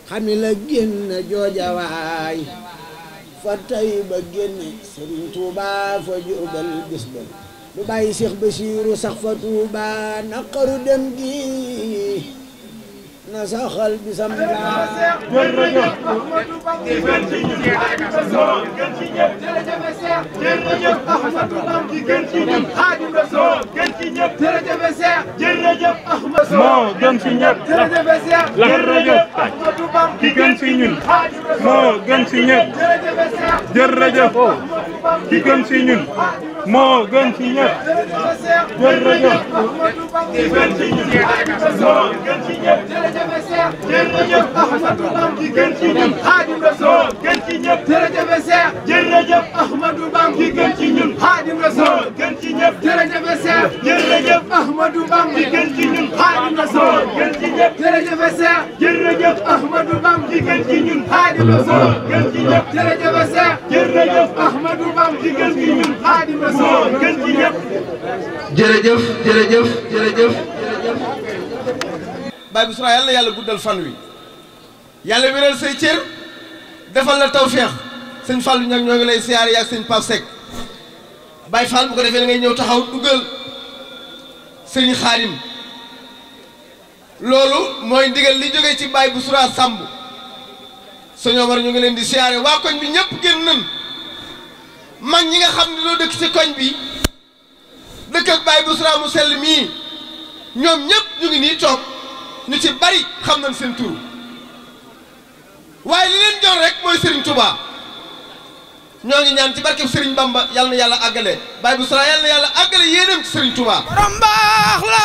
xami la génn joojawaay fa tay ba génne Sëriñ Tuuba fa jubal bis ba lu bàyyi Seex Basiiru sax fa Tuuba naqaru dem gi na saxal bisam laa jërëjëf Ahmadou Bamba gën ci ñun Rasul gën ci ñëpp jërëjëf Seex jërëjëf Ahmadou Bamba gën ci ñun Xaadimu Rasul gën ci ñëpp jërëjëf Seex jërëjëf Ahmadou moo gën ci ñëpp jërëjëf Seex jërëjëf Ahmadou Bamba ki gën ci ñun Xaadimu Rasul moo gën ci ñëpp jërëjëf Seex jërëjëf ki gën ci ñun moo gën ci ñëpp jërëjëf Ahmadou Bamba gën ci ñun Rasul gën ci ñëpp jërëjëf Seex jërëjëf Ahmadou Bamba gën ci ñun Xaadimu Rasul gën ci ñëpp jërëjëf Seex jërëjëf Ahmadou Bamba gën ci ñun Xaadimu Rasul gën ci ñëpp jërëjëf Seex jërëjëf Ahmadou Bamba gën ci ñun Xaadimu Rasul gën ci ñëpp jërëjëf Seex jërëjëf Ahmadou Bamba gën ci ñun Xaadimu Rasul gën ci ñëpp jërëjëf Seex jërëjëf Ahmadou Bamba gën ci ñun Xaadimu Rasul gën ci ñëpp jërëjëf jërëjëf jërëjëf Baye Bichra yàlla na yàlla guddal fan wi yàlla wéral say cër defal la tawféex sëñ Fallou ñag ñoo ngi lay siyaare yaag sëñ Pape Seck Baye Fall bu ko defee da ngay ñëw taxaw duggal sëñ Xaadim loolu mooy ndigal li jógee ci Baye Bichra Samb sëñ Omar ñu ngi leen di siyaare waa koñ bi ñëpp génn nañ mag ñi nga xam ne loo dëkk ci koñ bi dëkk ak Baye Bichra mu sell mii ñoom ñëpp ñu ngi nii toog ñu ci bari xam nañ seen tur waaye li leen jox rek mooy Serigne Touba ñoo ngi ñaan ci barkeb Serigne Bamba yal na yàlla àggale Baye Bichra yal na yàlla àggale yéenam ci Serigne Touba. borom baax la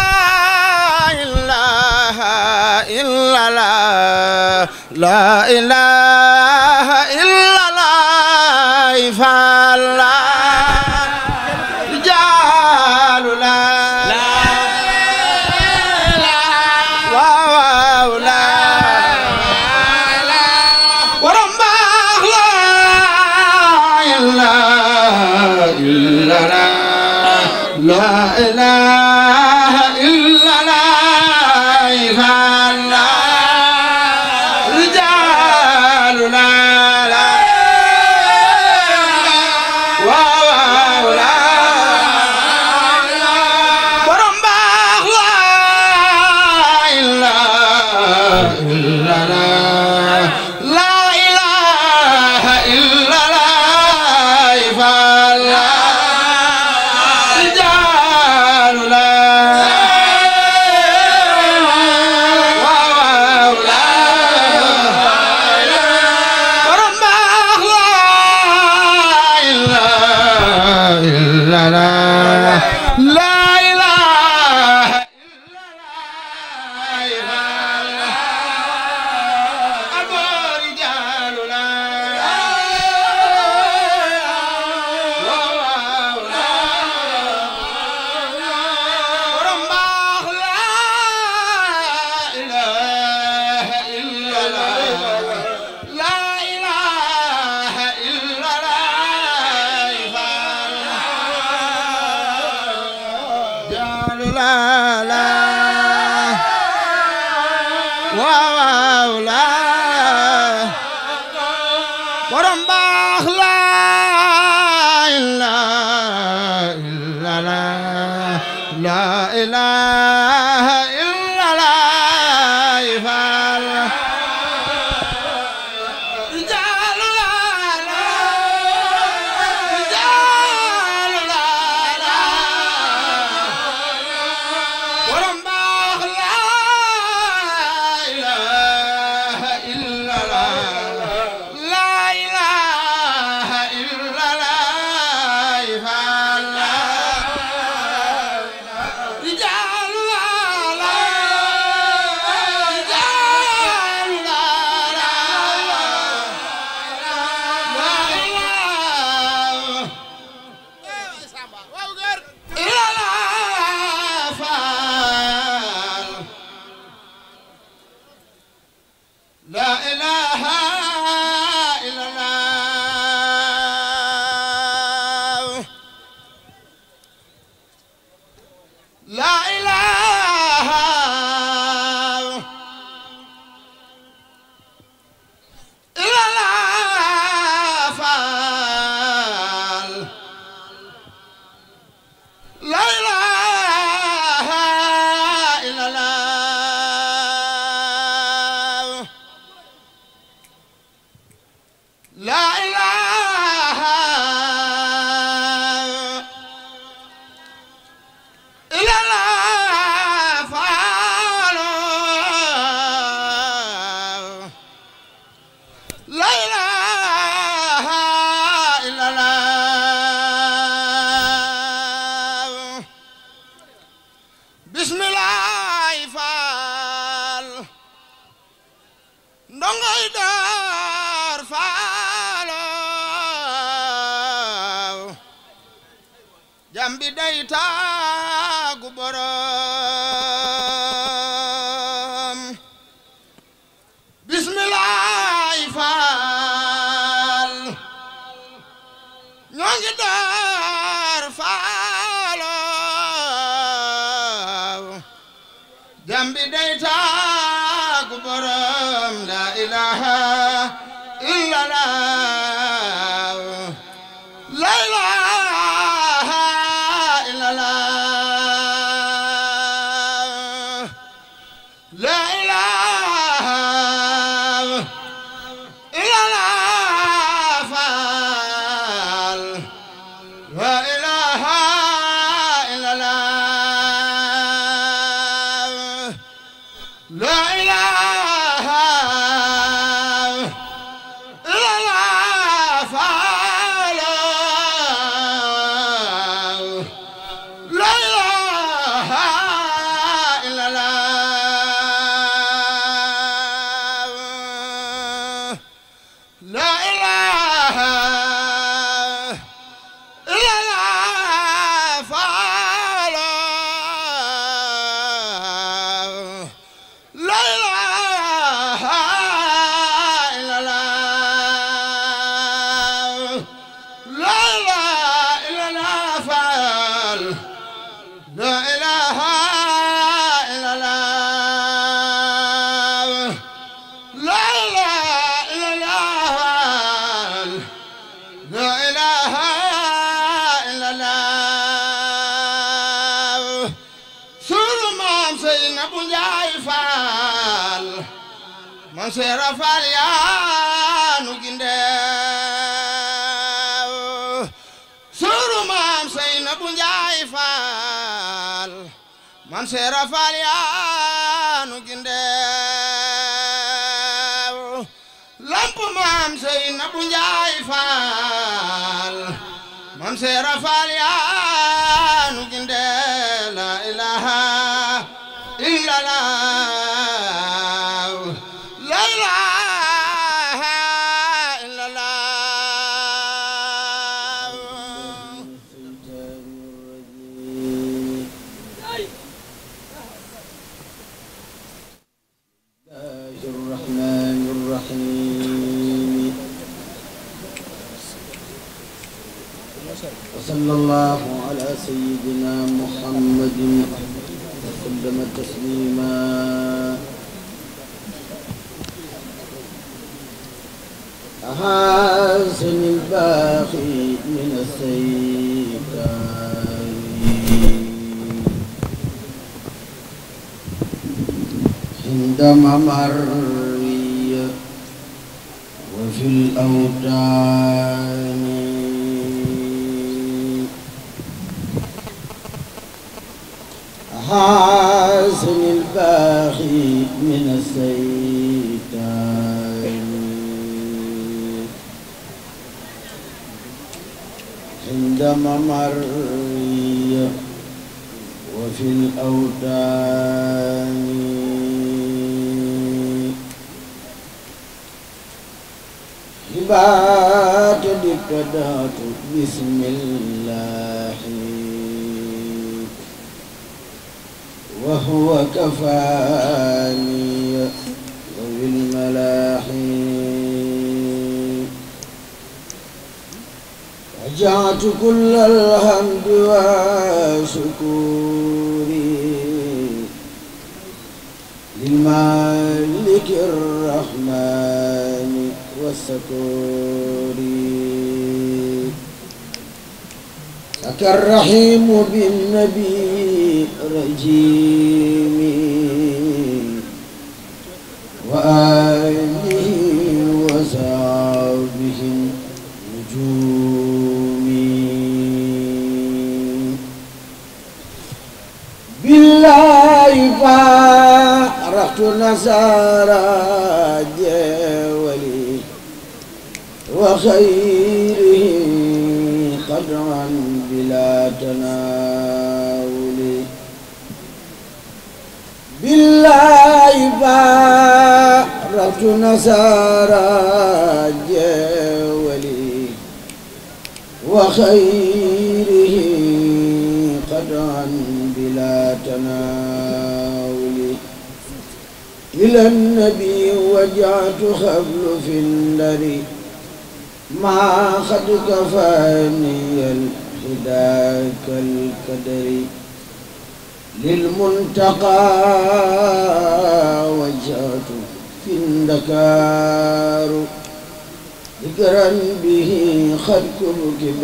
ilaha illa la la ilaha illa la fa la jaalu la waaw la borom baax la ilaha illa la la ilaha illa la ifalla rijalu la la waaw la borom baax la ilaha illa la la ilaha illa la ifalla rijalu la waaw la borom baax la ilaha illa la la ilaha la la waaw la borom baax la ilaha illa la la ilaha illa la ifal jaalu la la jaalu la la borom baax la ilaha illa la la ilaha illa la ifal rijaalu la la rijaalu la la la ilaha illa la faal la ilaha illa la la ilaha ndongoy daar faalaw jambi day taagu borom bismillaay faal ñoo ngi daar faalaw jambi day taagu borom la ilaha illallah la ilaha illallah la ilaha illallah faal la ilaha illallah la ilaha illallah faal la ilaha illallah la ilaha illallah faal la ilaha illallah la ilaha illallah faal la ilaha illallah la ilaha illallah la ilaha illallah sunu maam Seynabu Njaay Faal man seera faal yaanu gindeew sunu maam Seynabu Njaay Faal man seera faal yaanu gindeew lamp maam Seynabu Njaay Faal man seera faal yaanu gindeew la ilaha illallah la ilaha illallah الله الرحمن الرحيم وصلى الله على سيدنا محمد وسلم تسليما أحسن الباقي من السيكاي عند ممري وفي الأوتان حاسن الباخي من السيتان عند ممري وفي الأوتان هبات دكدات بسم الله وهو كفاني وبالملاحي رجعت كل الحمد وشكوري للمالك الرحمن والسكور سكى الرحيم بالنبي رجيم وآله وصحبه نجوم بالله فارقت نصارى جولي وخيره قدرا بلا تناول بالله فارقت وجعت نصارى جولي وخيره قطعا بلا تناول إلى النبي وجعت خبل في النار ما قد كفاني الهدى كالكدر للمنتقى وجهت في الدكار ذكرا به قد كركب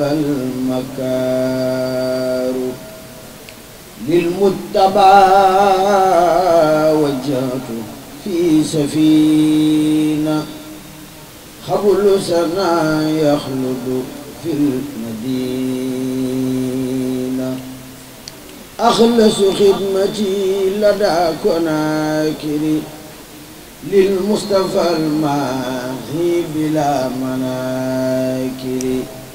المكار للمتبع وجهت في سفينة خبل سنا يخلد في المدينة أخلص خدمتي لدى كناكري للمصطفى الماهي بلا مناكر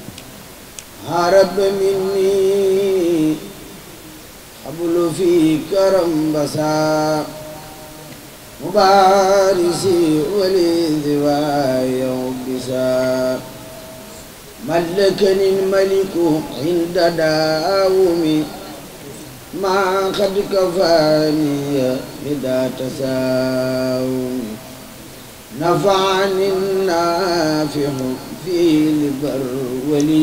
هرب مني قبل في كرم بسا مبارسي ولذواي وبسا ملكني الملك عند داومي ما قد كفاني لدى تساوم نفعني النافع في البرولي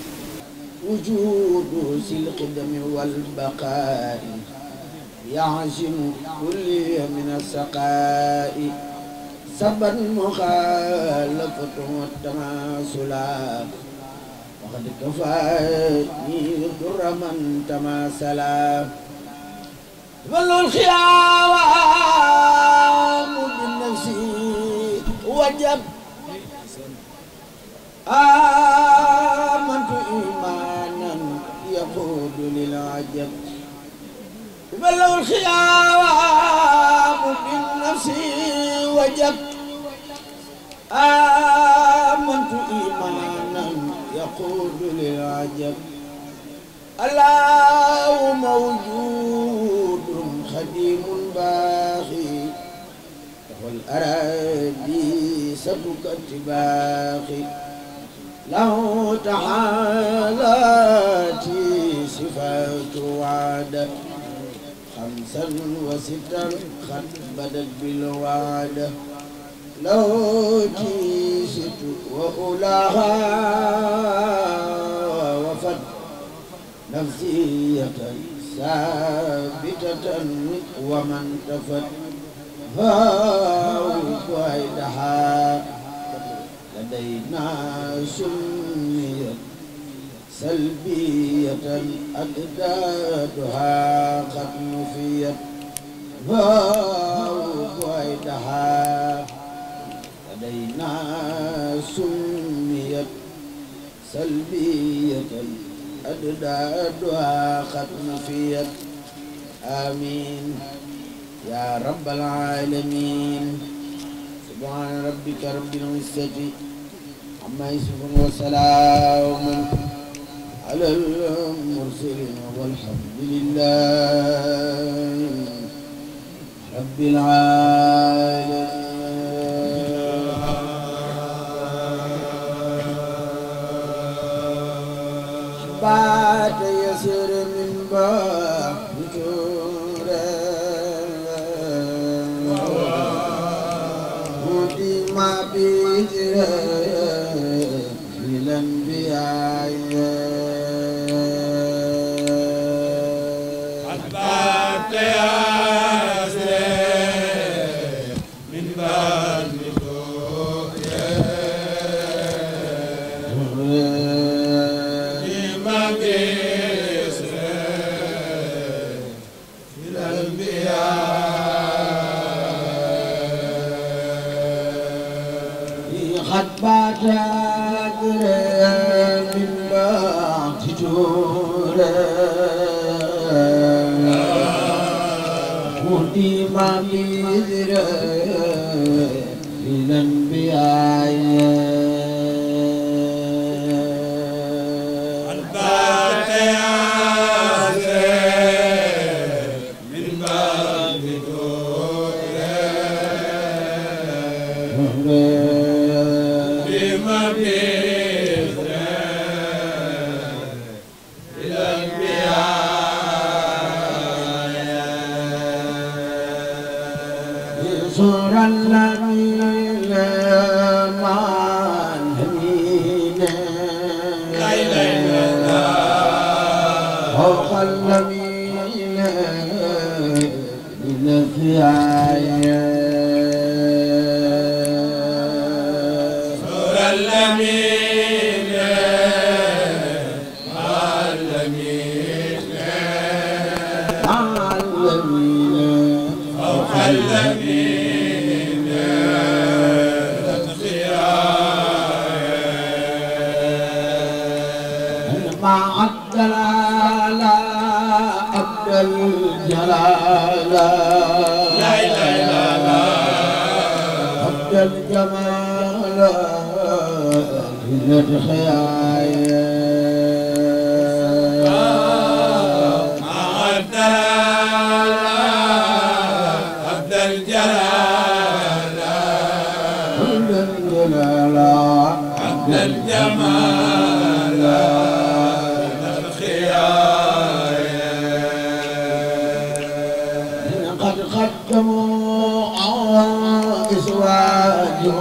وجود القدم والبقاء يعزم كل من السقاء سبا مخالفة والتماثلا وقد كفاني در من تماثلا ظل الخيام بالنفس وجب آمنت إيمانا يقود للعجب ظل الخيام بالنفس وجب آمنت إيمانا يقود للعجب الله موجود خديم باخي والأراضي سبك اتباخي له تعالاتي صفات وعد خمسا وستا قد بدت بالوعد لو تيست وأولاها وفد نفسية ثابتة ومن تفت هاو قيدها لدينا سميت سلبية أجدادها قد نفيت هاو قيدها لدينا سميت سلبية أجدادها قد نفيت آمين يا رب العالمين سبحان ربك رب العزة عما يصفون وسلام على المرسلين والحمد لله رب العالمين بعد يسر من باب ودي ما بيجرى الأنبياء أحببت يا سيد من بعد ما بيسر الأنبياء قد بات من بعد جورا ودي ما بيجرى الأنبياء أحببت يا سيد من بعد صور الذين مع الذين لا إله إلا الله فوق الذين من في آيات مع الذين مع الدلالة عبد الجلال لا إله إلا الله عبد الجمال من الخيال عبد الجلال عبد قد قدموا إزواجه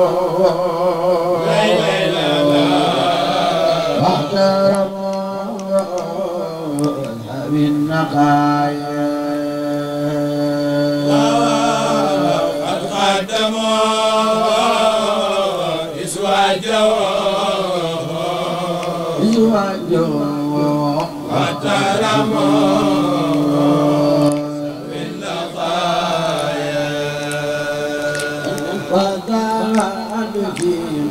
لا إله إلا الله واحترموا بالنقايا إزواجه وقال فيهم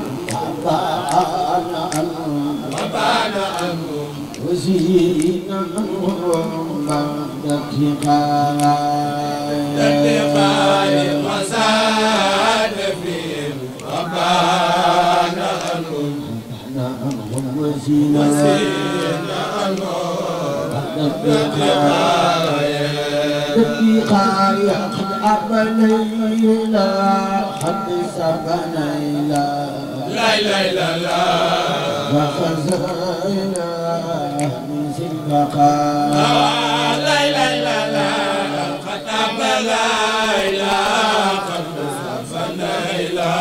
وبان عنهم وزين عنهم بعد اتقاء عنهم وزين بعد اتقاء اتقاء قد أبنينا قد سبنينا لا إله إلا الله وخزينا من سلبقاء لا إله إلا الله قد أبنينا قد سبنينا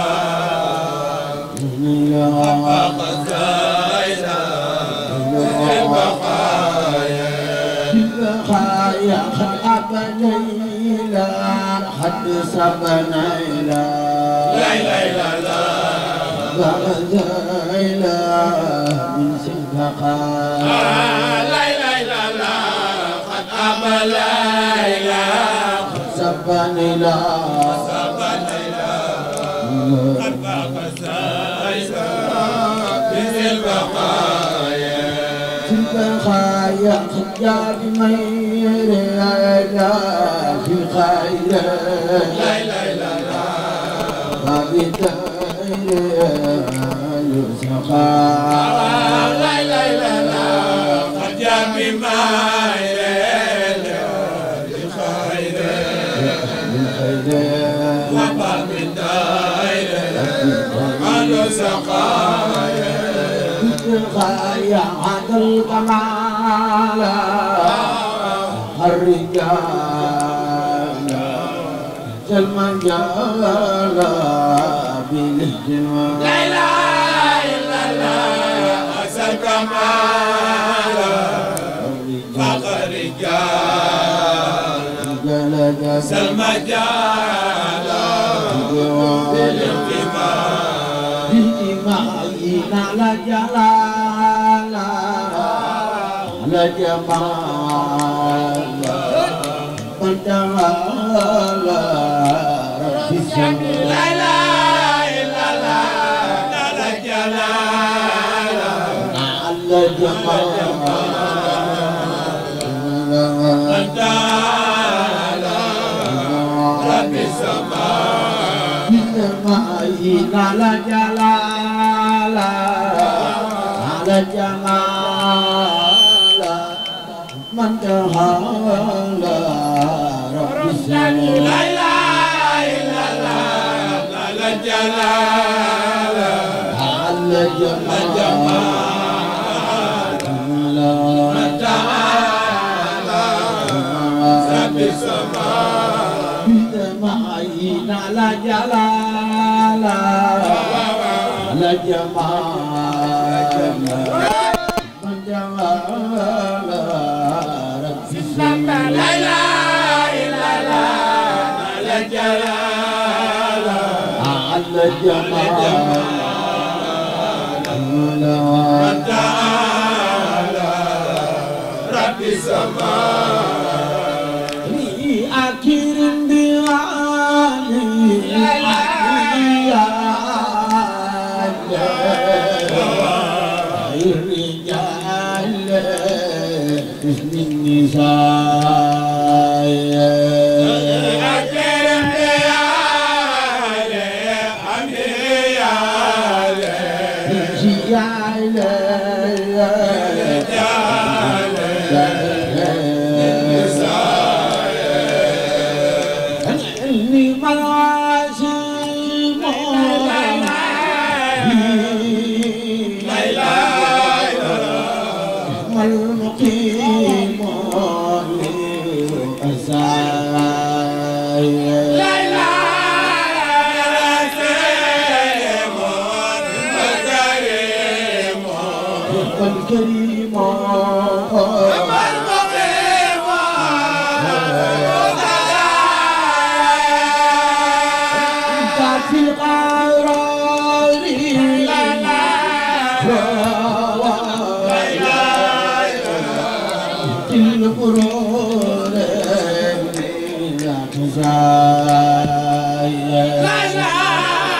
البقايا قد أبنينا قد سبنينا لا إله إلا الله وغزينا من سلبقاء لا إله إلا الله قد أبنينا قد سبنينا سبنينا البقايا خجار مير لا في خير لا اله الا الله وبداير يسقى لا اله الا الله خجار مير في خير الغاية عن الكمال الرجال المجال بالاهتمام لا اله الا الله احسن كمال فقر رجال رجال المجال بالاهتمام بالإيمان على جلال على جمال من تعالى رب السماء لا اله الا الله على جلال على جمال من تعالى رب السماء بالمعين على جلال على جمال من تعالى رب السماء لا اله الا الله على على جمال بدمعين على جلال على جمال من جمال رب السماء لا اله الا الله على جلال على جمال ni akhirin bi'ali ya الرجال باسم النساء إني مراسم المقيم أسايا الكريم انت في قراري كل قرون لا تزايا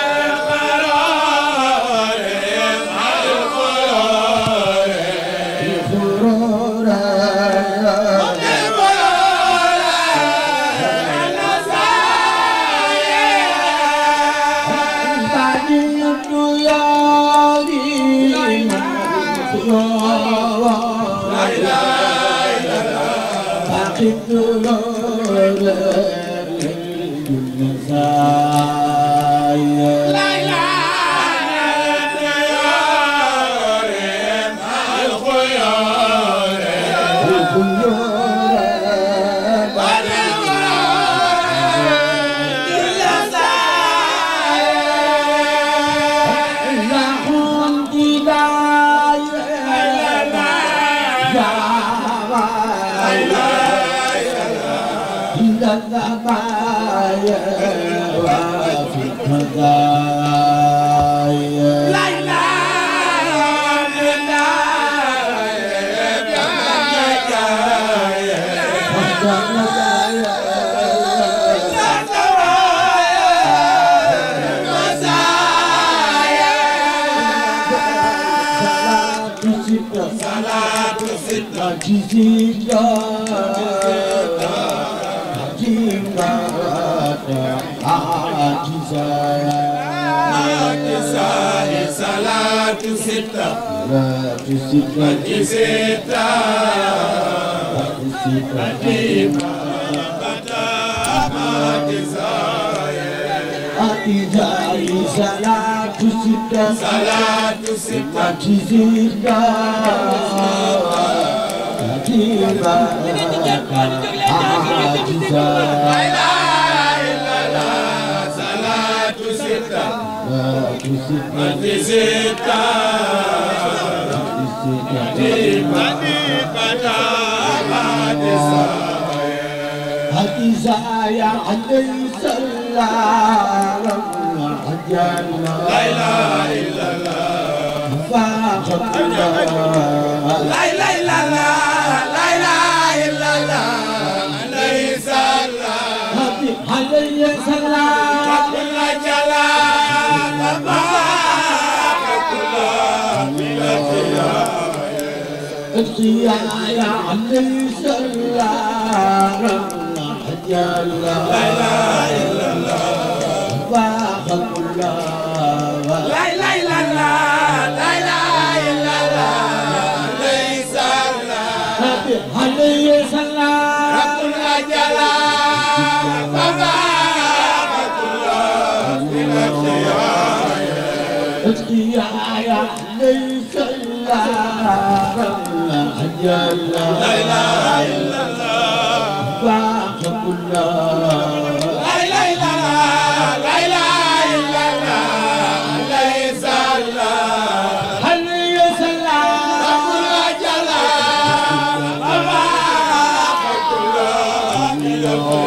Salatu sita salatu sita mati sita mati pada mati hati saya alaihi salam ajalla la ilaha illallah faqadullah la ilaha illallah la ilaha illallah alayhi salam hati alaihi salam كل جلال يا علي سلام ajalla la ilaha illallah faqadullah لا إله إلا الله لا إله إلا الله ليس الله hati alaihi salam رب الأجل تبارك الله اتقيا ليس الله أجل لا إله إلا الله باق كل لا إله إلا الله لا إله إلا الله ليس الله هل يسلى رب الأجل باق كل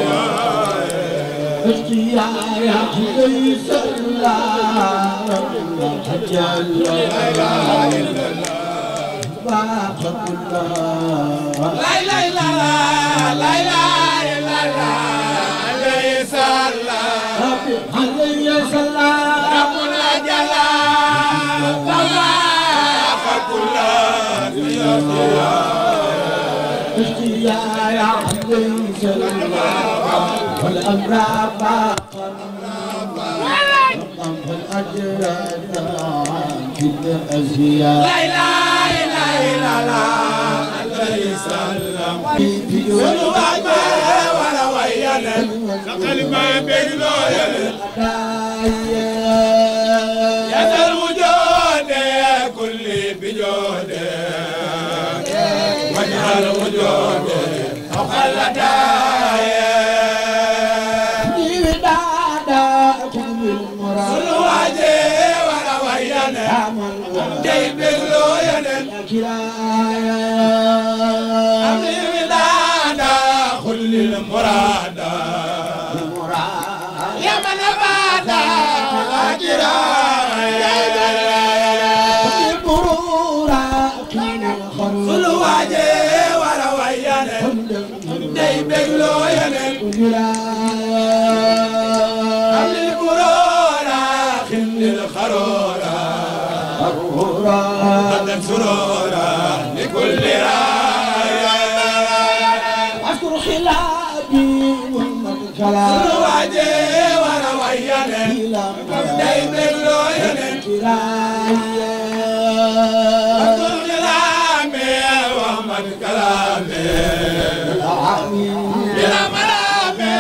اتقيا ليس الله أجل لا إله إلا الله باق كل لا إله إلا الله لا إله إلا الله ليس الله عليه السلام ربنا جل باق كل اشتيا يا عليه السلام والأمر باقا والأجر في الأزياء لا إله إلا الله ليس الله في جوال ولا ويانا كلمة بين يا ذا الوجود كل بجود وجه الوجود فوق الهدايا المراد يا من بعد الواجه ولا ويانا داي بيلو يانا قبل القرورة خل الخرورة قد سرورة لكل راية أذكر خلابي والمكلا الواجه ولا ويانا داي بيلو يانا أذكر كلامي ومن كلامي بلا ملامي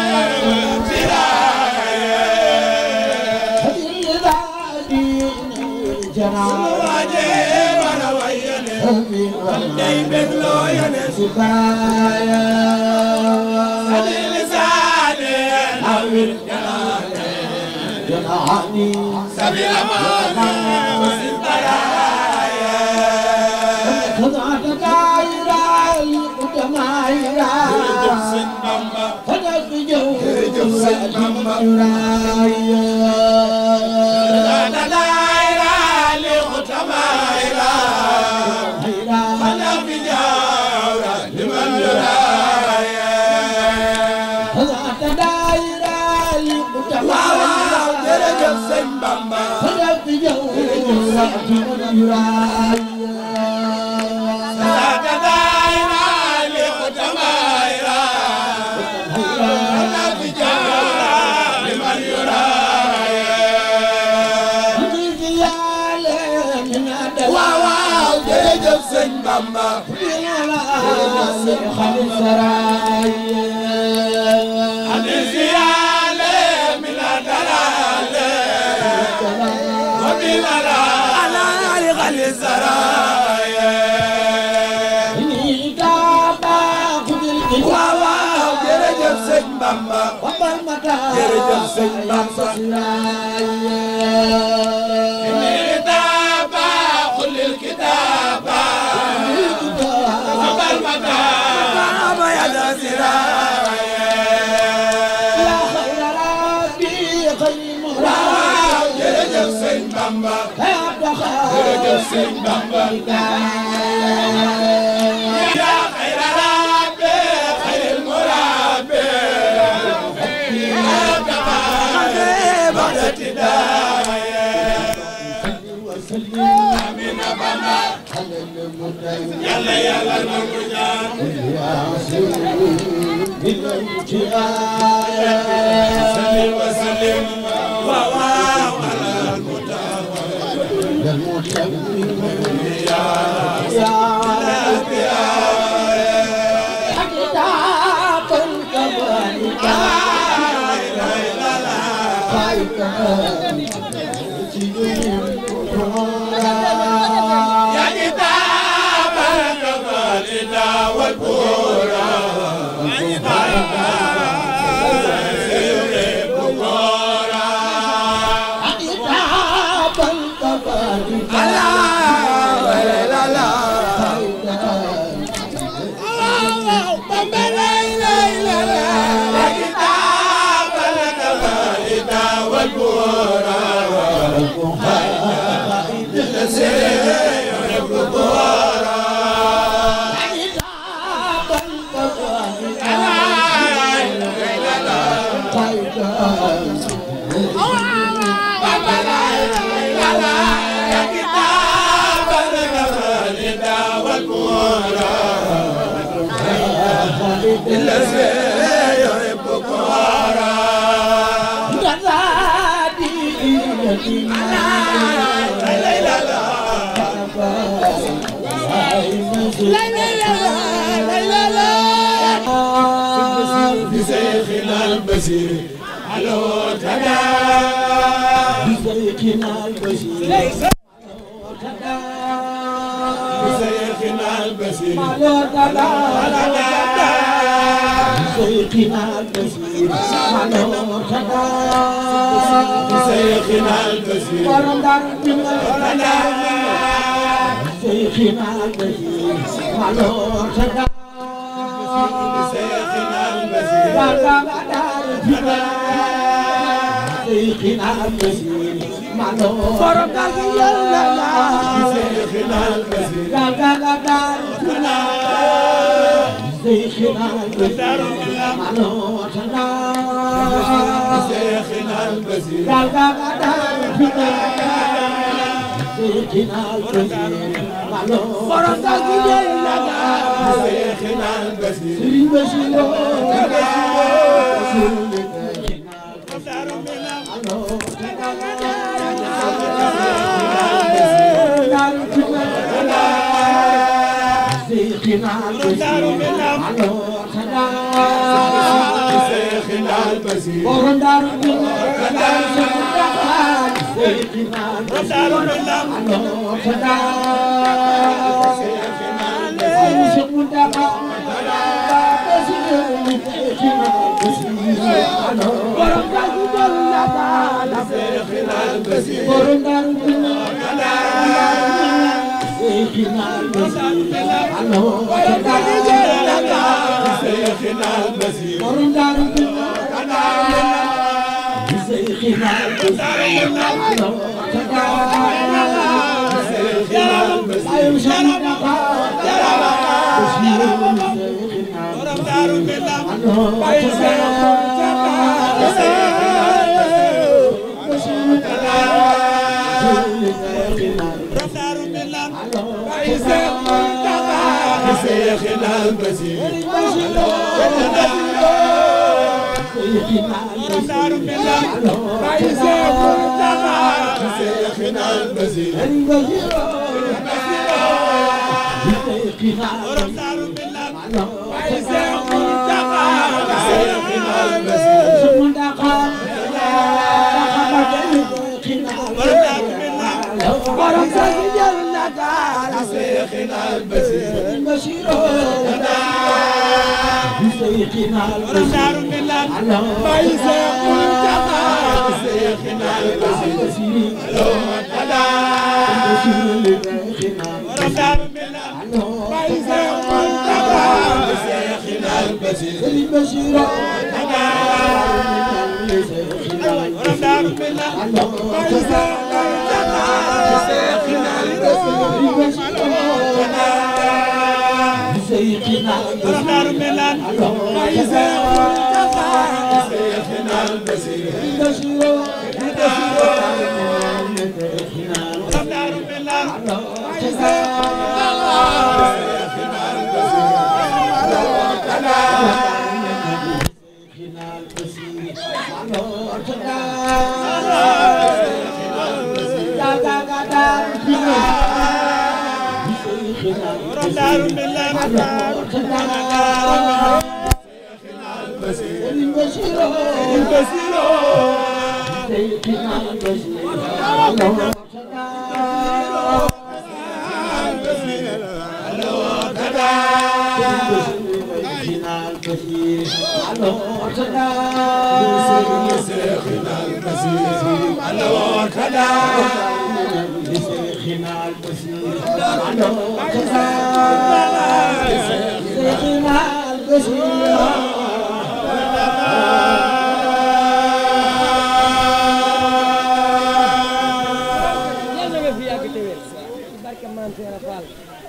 سبيل أمان وسبرايا خضعت دائرة القدماء جبسن بامبا خضعت جو جبسن بامبا خضعت دائرة القدماء خضعت جورة لمن يرايا خضعت دائرة القدماء جبسن بامبا خضعت جورة لمن يرايا sëñ Bamba adisiyaale mina dalaale wa mina laali xali saraaye waaw waaw jërëjëf sëñ Bamba jërëjëf sëñ Bamba kitaaba xulil kitaaba abal mataaba yada siraaye waaw jërëjëf sëñ Bamba jërëjëf sëñ Bamba yaa xayra rabbi xayril murabbi yaa tabaare baxda tidaaye amina Bamba yàlla yàlla nangu ñaan sallim wa sallim waaw waaw alal بشيخنا البشير على تدا بشيخنا البشير بشيخنا البشير على تدا بشيخنا البشير على تدا بشيخنا البشير شيخنا البشير على تدا شيخنا البشير شيخنا البشير معلو فرقك يلا شيخنا البشير شيخنا البشير معلو شيخنا البشير شيخنا البشير معلو فرقك يلا شيخنا البشير شيخنا البشير شيخنا البشير شيخنا البشير شيخنا البشير شيخنا البشير شيخنا البشير شيخنا شيخنا البشير شيخنا البشير شيخنا البشير شيخنا البشير على وكذا شيخنا البصير شيخنا البصير yàlla nga fi yàgg te wér ci barke Maam Seera Fall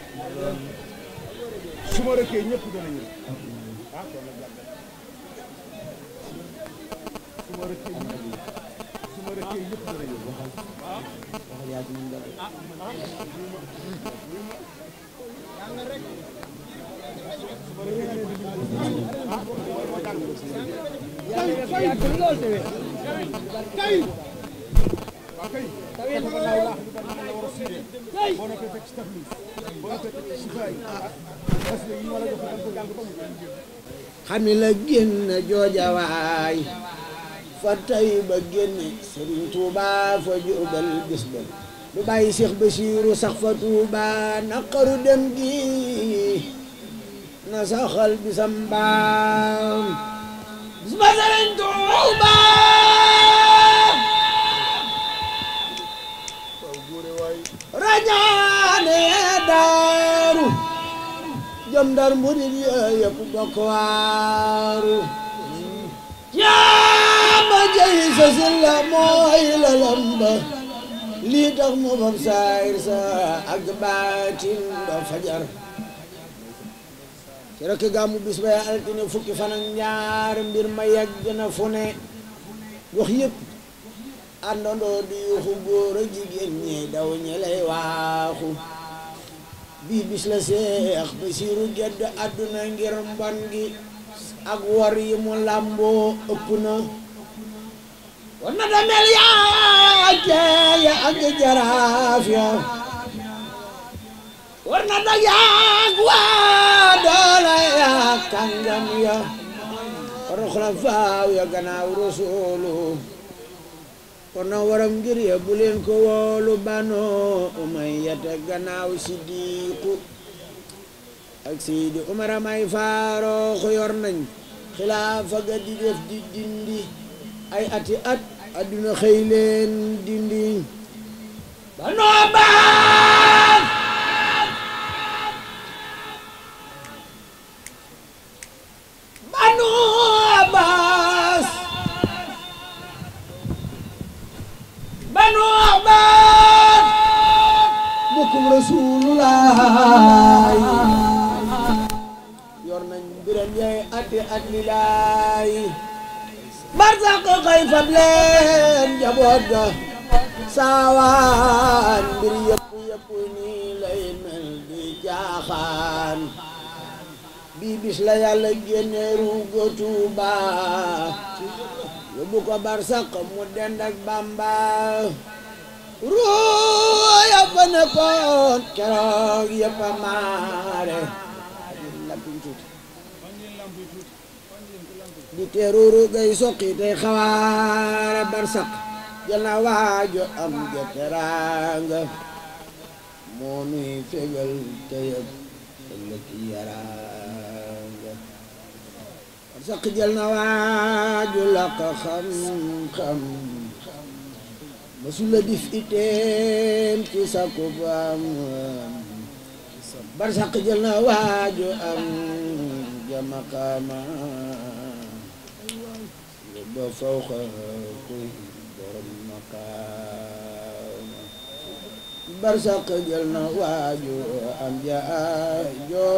su ma rëkkee ñëpp dana ñëw su ma rëkkee ñëpp su ma rëkkee ñëpp dana ñëw yàlla nga fi yàgg lool te wér xam ni la génn joojawaay fa tey ba génne Sëriñ Tuuba fa Jurbel bis ba lu bàyyi Seex Basiiru sax fa Tuuba naqaru dem gi na saxal bisam baam bis ba Sëriñ Tuuba rañaane daaru jëm ndar murid ya yëpp bokk waaru jaama jëy sa silla mooy la lamba lii tax mu fab saayir sa ak baatin ba fajar ci rekk gàmmu bis ba altine fukki fan ak ñaar mbir ma yegg na fu ne wax yëpp àndandoo di yuuxu góor a jigéen ñi daw ñi lay waaxu bii bis la seex Basiiru gedd àdduna ngir mbon gi ak wor yi mu làmboo ëpp na war na damel yaa teeya ak jaraaf ya war na dag yaak waa doole yaa kàngam ya war na xulafaaw ya gannaaw rasuulu kon na waram ngir ya bu leen ko woolu bano umayyata gannaaw siddiqu ak seydi umar may faaroox yor nañ xilaafa ga di def di dindi ay ati at adduna xëy leen dindi bano baas bano baas banu abbas bokkum rasulullah yor nañ mbiram yay ati at lilaay barsaq xëy fab leen jaboot ga saawaan mbir yëpp yëpp nii lay mel di jaaxaan bii bis la yàlla génne ruuga Tuuba yóbbu ko barsaq mu dend ak Bamba ruu yëpp a nekkoon keroog yëpp a maare di teeruru gay soqi tey xawaare barsaq jël na waajo am ja teraanga moo nuy fegal teyëb ëllëg yaraanga barsaq jël na waaju laq xam-xam masula dif iteem ci sakku baam barsaq jël na waaju am jamaqaama ba fawqa kuy borom maqaama barsaq jël na waaju am jaajo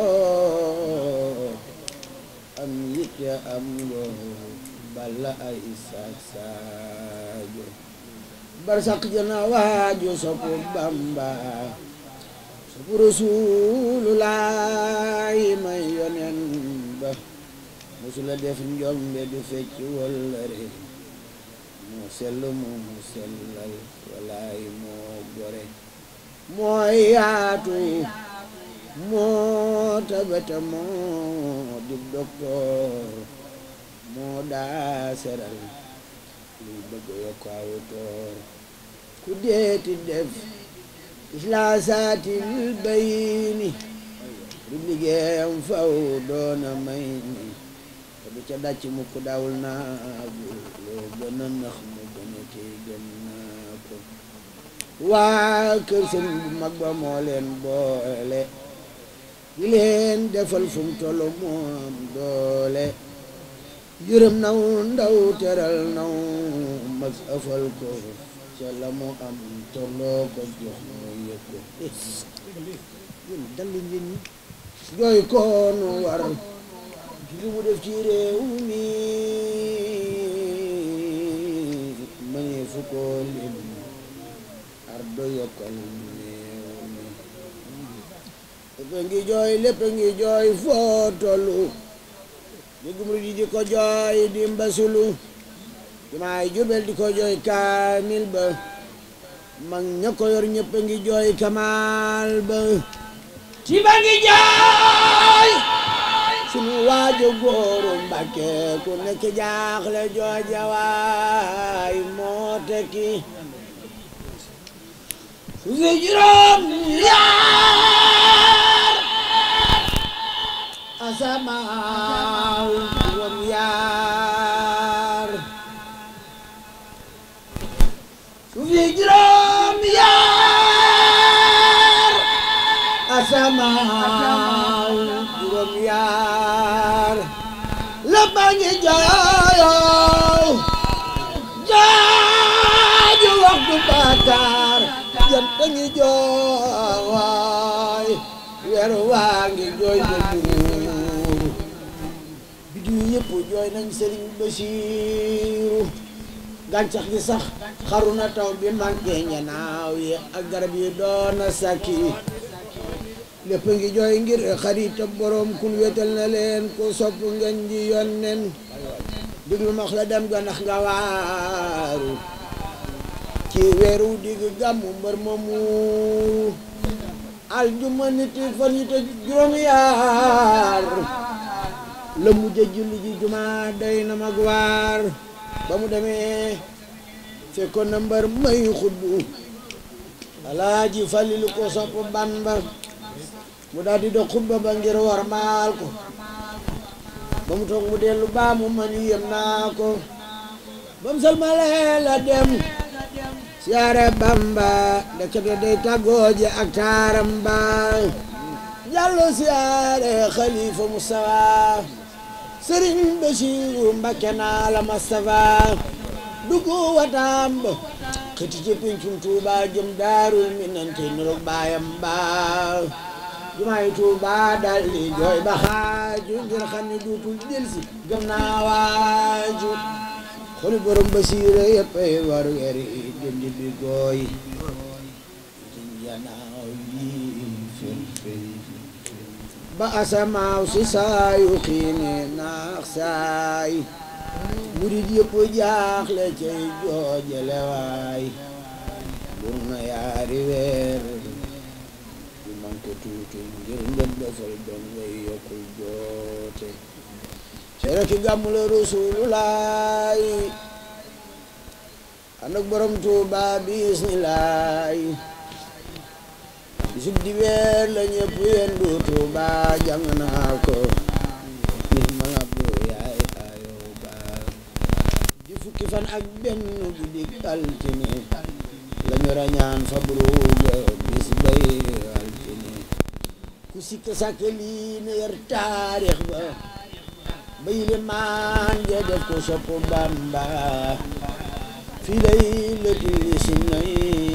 am yitte am ngoo balla ay saak saajo barsaq jël na waaju soppu Bamba soppu Rasulullaay may yonen ba musula def njombe du fecc wëllëre moo sell moo mu sellal walaay moo gore moo yaatu moo tabata moo di doktoor moo daa seral luy bëgg yokk aw toor ku deeti def islaasatil bayni du liggéeyam faw doona may ni te du ca dàcc mukk dawul naagu loo gën a nax mu gën a tey gën naa ko waa kër sëriñ bu mag ba moo leen boole di leen defal fu mu toll moom doole yërëm naw ndaw teral naw mag ëfal ko ca la mu am tolloo ko jox mu yëg ko yéen dal leen yéen ñi jooy koonu war li mu def ci réew mi mënee fu ko lim ardo yokkal néew mi lépp ngi jooy lépp ngi jooy foo tollu dégg murid yi di ko jooy di mbasulu jumaay Jurbel di ko jooy kaamil ba mag ña ko yor ñëpp ngi jooy kamaal ba ci ba ngi jooy sunu waajo góoru Mbàkke ku nekk jaaxle jooja waay moo tekki su fi juróom yaar asamaaw juróom yaar su fi juróom yaar asamaaw juróom yaar la bañi jooyow jaaju waxtu bàkkaar jant ngi jooy weer waa ngi jooy ba buur bidiw yëpp jooy nañ Sëriñ Basiiru gàncax gi sax xaru na taw bi manqué ñanaaw yi ak garab yi doona sakki lépp ngi jooy ngir xarit ak borom kun wetal na leen ku sopp ngeen ji yonnen diglu max la dem ga ndax nga waaru ci weeru digg gàmmu mbër moomu aljuma nit fan yi te juróom yaar la mujj julli ji juma day na mag waar ba mu demee fekkoon na mbër may xuddu alaaji falilu ko sopp ban ba mu daal di dox xutba ba ngir war maal ko ba mu toog mu dellu baa mu man yem naa ko ba mu salmalee la dem siyaare bamba ndekete day tàggooje ak taaram ba jàllo siyaare xalifa mustafa sëriñ basiru mbakke naa la mustafa duggu wataam ba xëti ci pincum tuuba jëm daarul minante niroog baayam ba jumaay tuuba dal di jooy ba xaaju ngir xam ne duutul delsi gëm naa waaju xoli borom basiire yëpp ay war weri dindi bi gooy janaaw yi ba asamaaw si saayu xiine naax saay murid yëpp jaaxle cay joojale waay bur na yaari weer yu man ko tuuti ngir ngeen defal doon ngay yokkul joote cere ki gàmmu la rasulullaay ànd ak borom tuuba bismillaay bisub di weer la ñëpp yendu tuuba jàng naa ko nit ma ngabdu yaay ayow ba di fukki fan ak benn guddi altine la ñu rañaan fa buruga bis bay altine ku sikk sàkk lii na yar taarix ba bay le maan ja def ko sopp bamba fi lay lëti si nay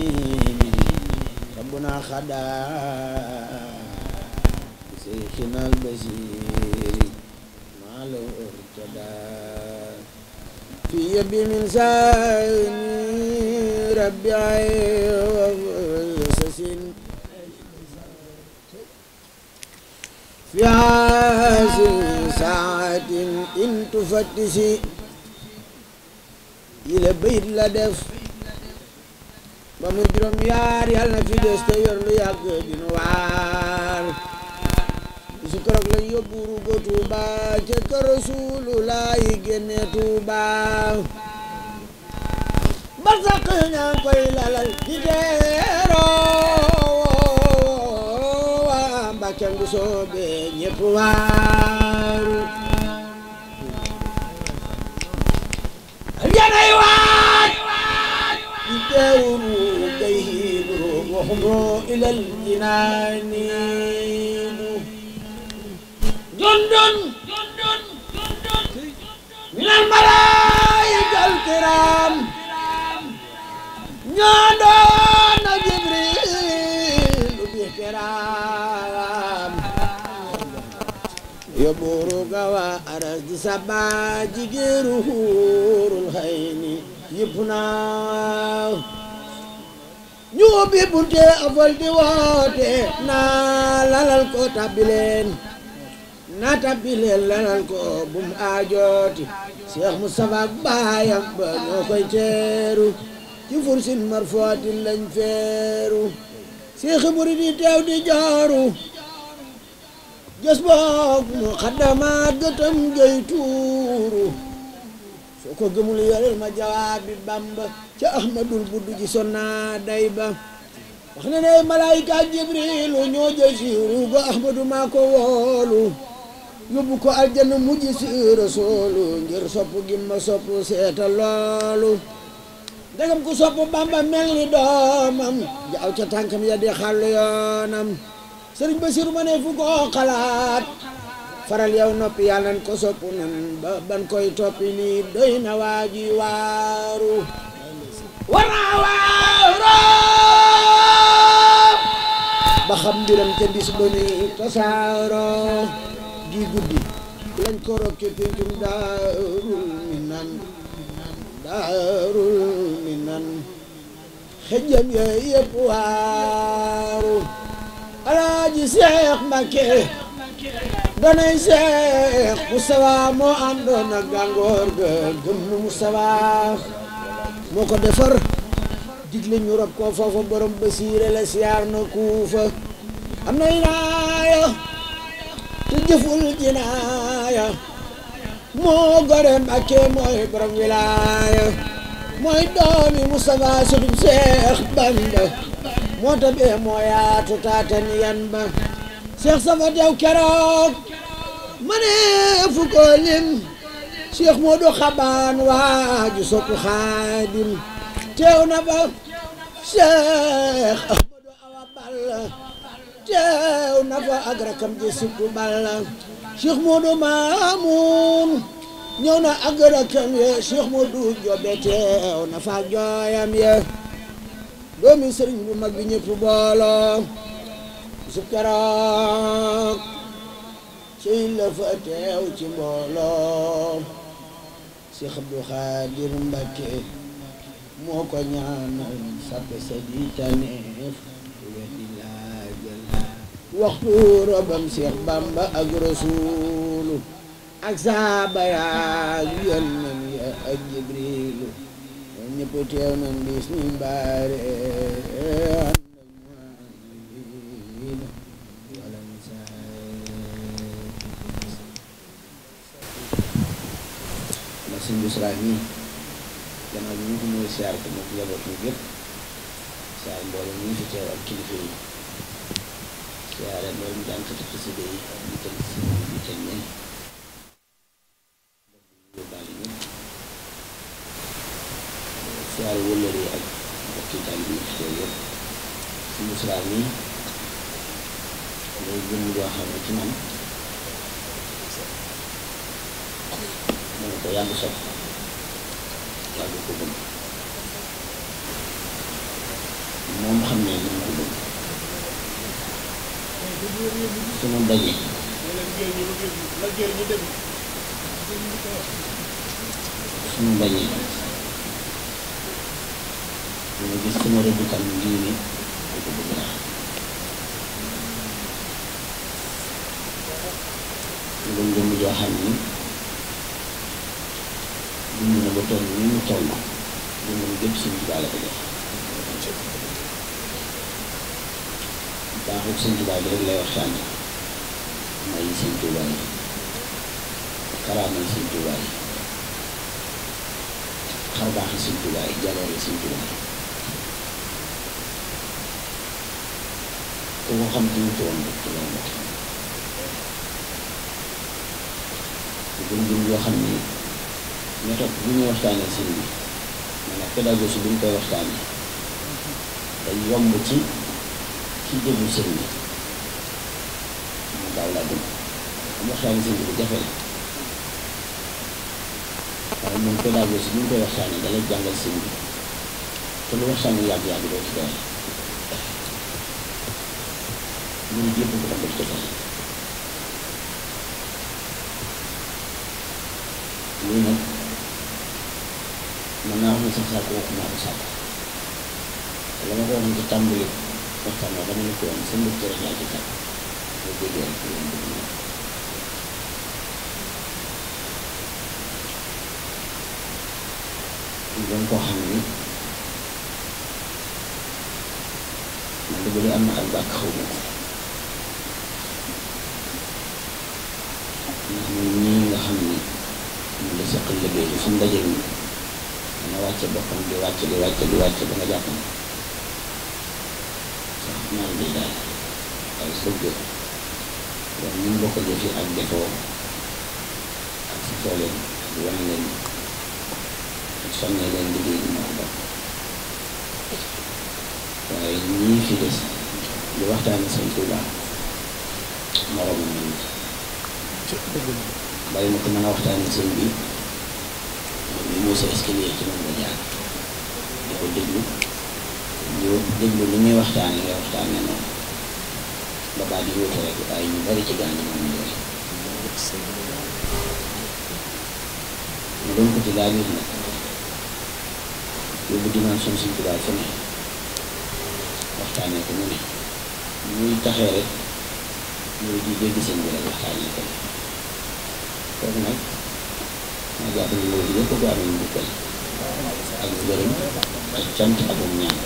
rabbuna xadaa say xinal basiri maa la urtada fi yebbi min saani rabbi ay sasin في هذه ساعة إن تفتشي إلى بيت لا def ba mu juróom yaar yàlla na fi des te yor lu yàgg dina waar su keroog lañ yóbbu rugo Tuuba ca kër Rasulullaay génne Tuuba ba sax ñaa koy lalal di teeroo Mbàkke ngu soobe ñépp waaru aljanay waaj di teewuru gay وخمر إلى الجنان جند من الملائكة الكرام نادانا جبريل باحترام يبورك وأرز سبا جيرو الخير يبنا ñu ubbi bunte afal di woote naa lalal ko tabbileen naa tabbileen lalal ko bum aajooti Cheikh Moustapha ak baayam ba ñoo koy teeru ci fursin marfootin lañ feeru Cheikh murid yi teew di jooru gës boog mu xaddamaat gëtam jëy tuuru soo ko gëmul yorel ma jawaabi Bamba ca ahmadul buddu ji sonna day ba wax na ne malaayika jibrilu ñoo jël siiru go ahmadu maa ko woolu yóbbu ko aljanna mujj si rasoolu ngir sopp gi ma sopp seeta loolu ndegam ku sopp bamba mel ni doomam jaaw ca tànkam ya di xàllu yoonam sëriñ Basiru ma ne fu ko xalaat faral yow noppi yàlla nan ko sopp nan ba ban koy toppi nii doy na waaji waaru war naa waaru ba xam mbiram ca bis ba ni tasaaro gi guddi lañ ko rob ca péncum daarul minan daarul minan xëjjam ya yëpp waaru alaaji seex mbakke danay seex Moustapha moo àndoon ak gàngoor ga gëm Moustapha moo ko defar digle ñu rob ko foofa borom basiire la siyaar na kuufa am na inaaya te jëful jinaaya moo gore Mbàkke mooy borom wilaaya mooy doomi Moustapha sutub Seex Bamba moo tabee moo yaatu taatan yan ba Seex safa teew keroog ma ne fu ko lim Seex Moodu Xabaan waaju soppu Xaadim teew na ba Seex Ahmadu Awa Balla teew na fa ak rakam ji sittu Balla Seex Moodu Maamun ñëw na ak rakam ye Seex Moodu Jobe teew na fa ak jooyam ye doomi sëriñ bu mag bi ñëpp booloo su keroog ci la fa teew ci mbooloo Seex Abdu Xaadir Mbakke moo ko ñaanal sappe sa di taneef weddi laajal waxtu robam Seex Bamba ak Rasuulu ak saaba yaak yonent ya ak Jibriilu ñoom ñëpp teew nañ bis ni mbaare ndax suñ busra mii gannaaw bi ñu ko mooy siyaar ko moom njaboot ñu gépp siyaar mbooloo ñu fi teew ak kilifa yi siyaare mboolem jànkati xasida yi ak ñu tënk si ñu tënk ñen yóbbaale ñëpp siyaare wëllëre yi ak mbokki taal bi fi teew yëpp suñ busra mii day jëm joo xam ne ci man ko yàgg sopp yàgg ko bëgg moom xam ne ni mu ko bëgg sunu daje sunu daje dina gis sama rëddukan ngir ni ko ko bëgg naa ngëm ngëm joo xam ni dund na ba toll ni mu toll dundam gépp sëñ Tuubaa la ko def baaxul sëñ Tuubaa bi rek lay waxtaane may sëñ Tuubaa yi karaamay sëñ Tuubaa yi xarbaaxi sëñ Tuubaa yi jaloore sëñ Tuubaa yi ku ko xam ci ñu toon rek ci loolu wax gëm-gëm yoo xam ni méthode bu ñuy waxtaanee sëñ bi maanaam pédagogie bu ñu koy waxtaanee day yomb ci ci déglu sëñ bi mu gaaw laa dégg am waxtaani sëñ bi lu jafe la waaye moom pédagogie bi ñu koy waxtaanee da lay jàngal sëñ bi te lu waxtaan wi yàgg-yàgg doo ci doole ñun yëpp ko def ko sax lii nag mën naa wax ne sax saako wax naa ko saako te la ma ko waxoon ci tàmbali waxtaan wa dama ne ko woon sa mbir rek laa ci tàgg boo déggee rek yéen bëgg na ñu doon koo xam ni man de bu dee am na ak bàkk xaw ma ko ndax ñun ñii nga xam ni ñu la seqal liggéey bi fu mu daje nii dana wàcce boppam di wàcce di wàcce di wàcce ba nga jàpp ne sax naan di daal waaye bëgg donc ñu bokk jëfi ak defoo ak sa foo leen di wane leen ak sonnee leen liggéey bi moo ko bokk waaye ñii fi des di waxtaane sëñ Tuuba moroomam nañu bàyyi ma ko mën a waxtaane sëñ bi moom bi mooy sa escalier ci moom nga jaar di ko déglu ñu déglu li muy waxtaane ngay waxtaane noonu ba baat yi wóote rek waaye ñu bari ci gaañu moom ñu mu doon ko ci laa biir nag yóbbu dimension sëñ Tuuba fu ne waxtaanee ko mu ne muy taxee rek muy di dégg sëñ bi rek waxtaanee ko kooku nag ma jàpp ne loolu yëpp ko amee njukkal ak gërëm ak cant ak um ñaan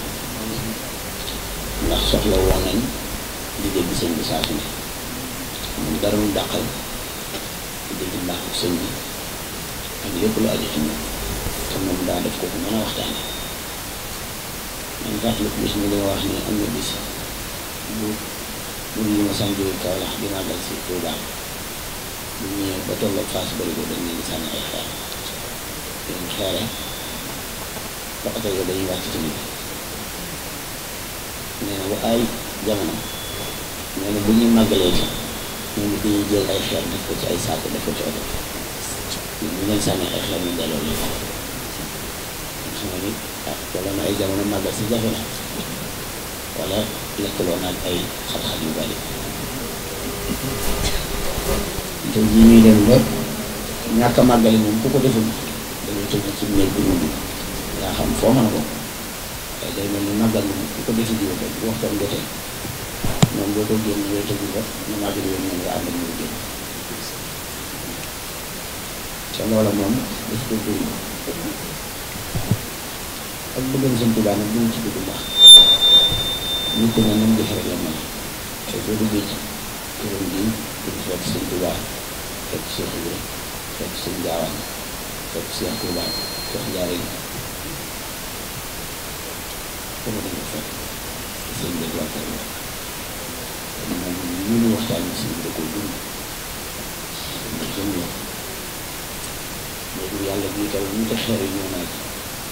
ndax soxla woon nañ di dégg sëñ bi saa su ne moom dara mu dàqal di dégg mbaaxu sëñ bi ak lépp lu aju ci moom te moom daa def ko ku mën a waxtaane man fàttaliku bis mi li ma wax ni am na bis bu bu ñu ma sant jóge Kaolack di màggal si Touba bu ñëwee ba tolloog Fass bëri ko dañ leen di sànni ay xeer leen xeere ba oto yi dañuy wàcc ci nit nee na bu ay jamono nee na bu ñuy màggalee ci ñoom it dañuy jël ay xeer def ko ci ay saako def ko ci oto bu leen sànni ay xeer ñu delloo leen xam nga ni ah wala na ay jamono màggal si jafe na wala lekkaloo naag ay xat-xat yu bari te jii ñuy dem ba ñàkk a màggali moom ku ko deful dañuy tëj ci néeg bi ñu yaa xam foo mën a ko waaye day mel ni màggal moom ku ko defi jiw rek bu waxtaan jotee moom boo ko génn yooyu tëju ba ñu màggal yooyu ñoom nga ànd ak ñu génn te loola moom daf ko dund ak bëggam sëñ Tuubaa nag duñ ci dugg ndax nit ku ne nam def rek la mel te boo duggee ci këram gi du fekk sëñ Tuubaa fekk Cheikh Ibra fekk sëñ Gaawaan fekk Cheikh Tuubaa fekk Njaareen foofu dañ ko fekk sëñ bi waa kër la moom ñu ñu waxtaan si da ko dund da jëm la léegi yàlla bii taw ñu te xeer yi ñëw naa ci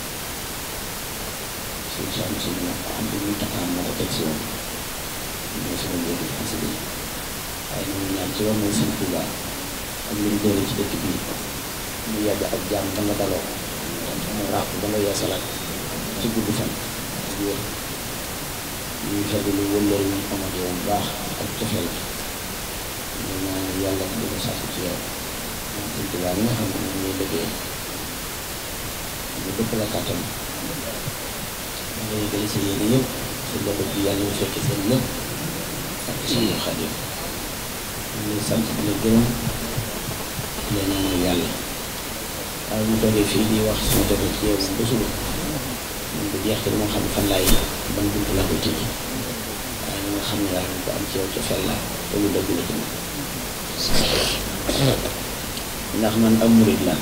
suñu saa si ñu am lu ñu taxaan moo ko teg si woon ñoo sama njëriñ xasida yi waaye ñu ngi ñaan ci war nañ sëñ Tuuba ak lu ñu doole ci dëkk bii mu yàgg ak jàmm ba nga daloo mu ràpp ba nga yeesalaat ci gudd fan ak wér ñuy fekk lu wëllëre ñu amoon yow bu baax ak cofeel ñu ñaan yàlla di ko sàkk ci yow moom sëñ Tuuba mi nga xam ne moom ñuy liggéey ñu dëpp la kàttan da ngay gën sa yéene yëpp sa njaboot bi yàlla ñu fekk seen lépp ak suñu Xaadim ñu ngi sant di la gërëm di la ñaanal yàlla waaye mu toogee fii di wax suñu toogee ci yow moom ba suba moom du jeex te moo xam fan laay ban buntu laa koy tëjee waaye na nga xam ne daal ko am ci yow ca fel la te lu dëgg la ci man ndax man am murid laa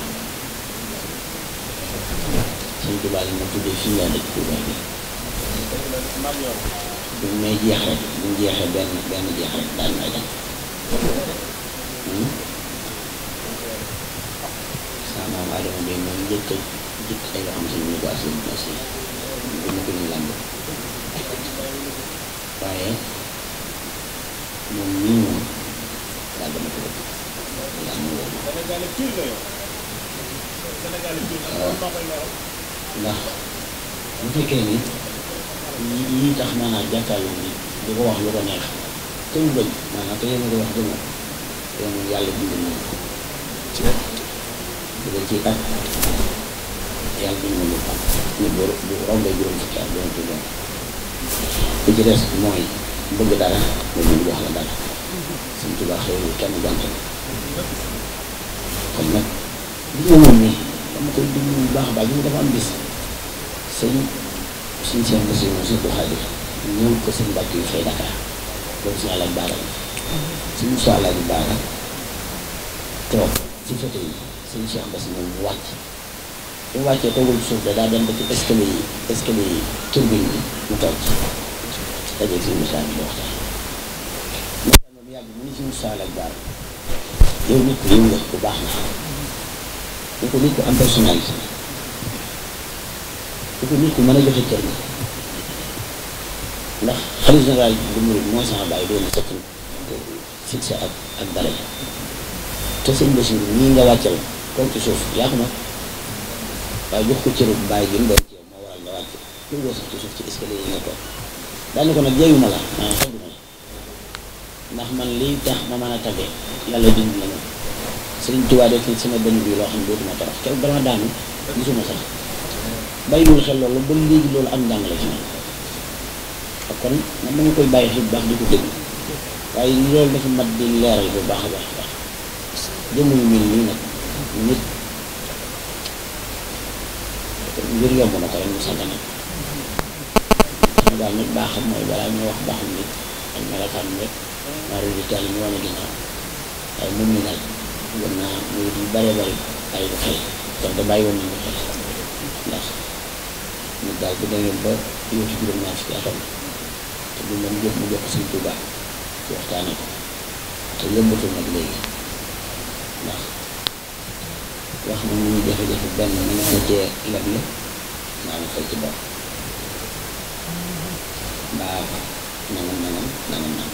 sëñ Tuubaa la ma tuddee fii laa dëkk Tuubaa bi bu may jeex rek bu ñu jeexee benn benn jeex rek daal may dem saa maam Adama bi moom njëkk a jëkk ay yoo xam si ñu ko assume aussi bu ñu ko ñu làmb waaye ndax bu fekkee ni yi yi tax maanaam jàkkaarloo ni di ko wax lu ko neex te mu bëgg maanaam te yéen a ko wax dëgg te moom yàlla bind na ko ci bu dee ci at yàlla bind na lu am nit bu bu rombee juróom fukki at doon tudd li ci des mooy bëgg dara nga ñu wax la dara suñ tubaab xëy kenn jant kon nag li nga moom nii dama koy déglu bu baax a baax ñu dafa am bis sëñ suñ seen nga si moom suñ ko xaadir ñëw ko sëñ mbàkk yu fay Dakar loolu si àllaj baara suñ so àllaj baara toog ci foto yi sëñ Cheikh Bass moom mu wàcc bu mu wàccee toogul suuf da daa dem ba ci escalier yi escalier yi turbine bi mu toog ci dajeeg suñu Moussa bi di waxtaan waxtaan moom yàgg mu ni suñu Moussa àllaj baara yow nit ku yiw nga ku baax na ni ko nit ku am personnalité ni ko nit ku mën a joxe cër la ndax xalifa général bu murid mooy sama bàyyi doon na sëkk fixé ak ak dara te sëñ Bassirou nii nga wàccal kaw ci suuf yaa ko nag waaye jox ko cëru bàyyi gi mu doon ci yow moo waral nga wàcc lu doo sax ci suuf ci escalier yi nga toog daal ni ko nag jeyuma la maanaam xadduma la ndax man liy tax ma mën a tabe yàlla bind na ma Sëriñ Tuubaa def ni sama bëñ bi loo xam ne dootuma torox keroog dama daanu gisuma sax bàyyiwul xel loolu ba léegi loolu am njàng la ci man ak kon man dama koy bàyyi xel bu baax di ko dégg waaye loolu dafa mat di leeral bu baax a baax a baax jëmm yu mel nii nag nit ngir yomb na ko rek mu sant nag xam daal nit baaxam mooy balaa ñu wax baaxam nit ak melokaan rek maa rëdd taal yi ñu wane ginnaaw waaye moom mi nag gën naa muy di bare bari ay bu xel kon te bàyyi woon nañu xel ndax nit daal bu demee ba yóotu juróom ñaar fukki atam te du mën jëf mu jox ko Sëñ Tuubaa ci waxtaane ko te yëmbatul nag léegi ndax wax na mu ñu jafe-jafe benn mën na cee leb la naa ma fay ci bopp mbaa nangam nangam nangam nangam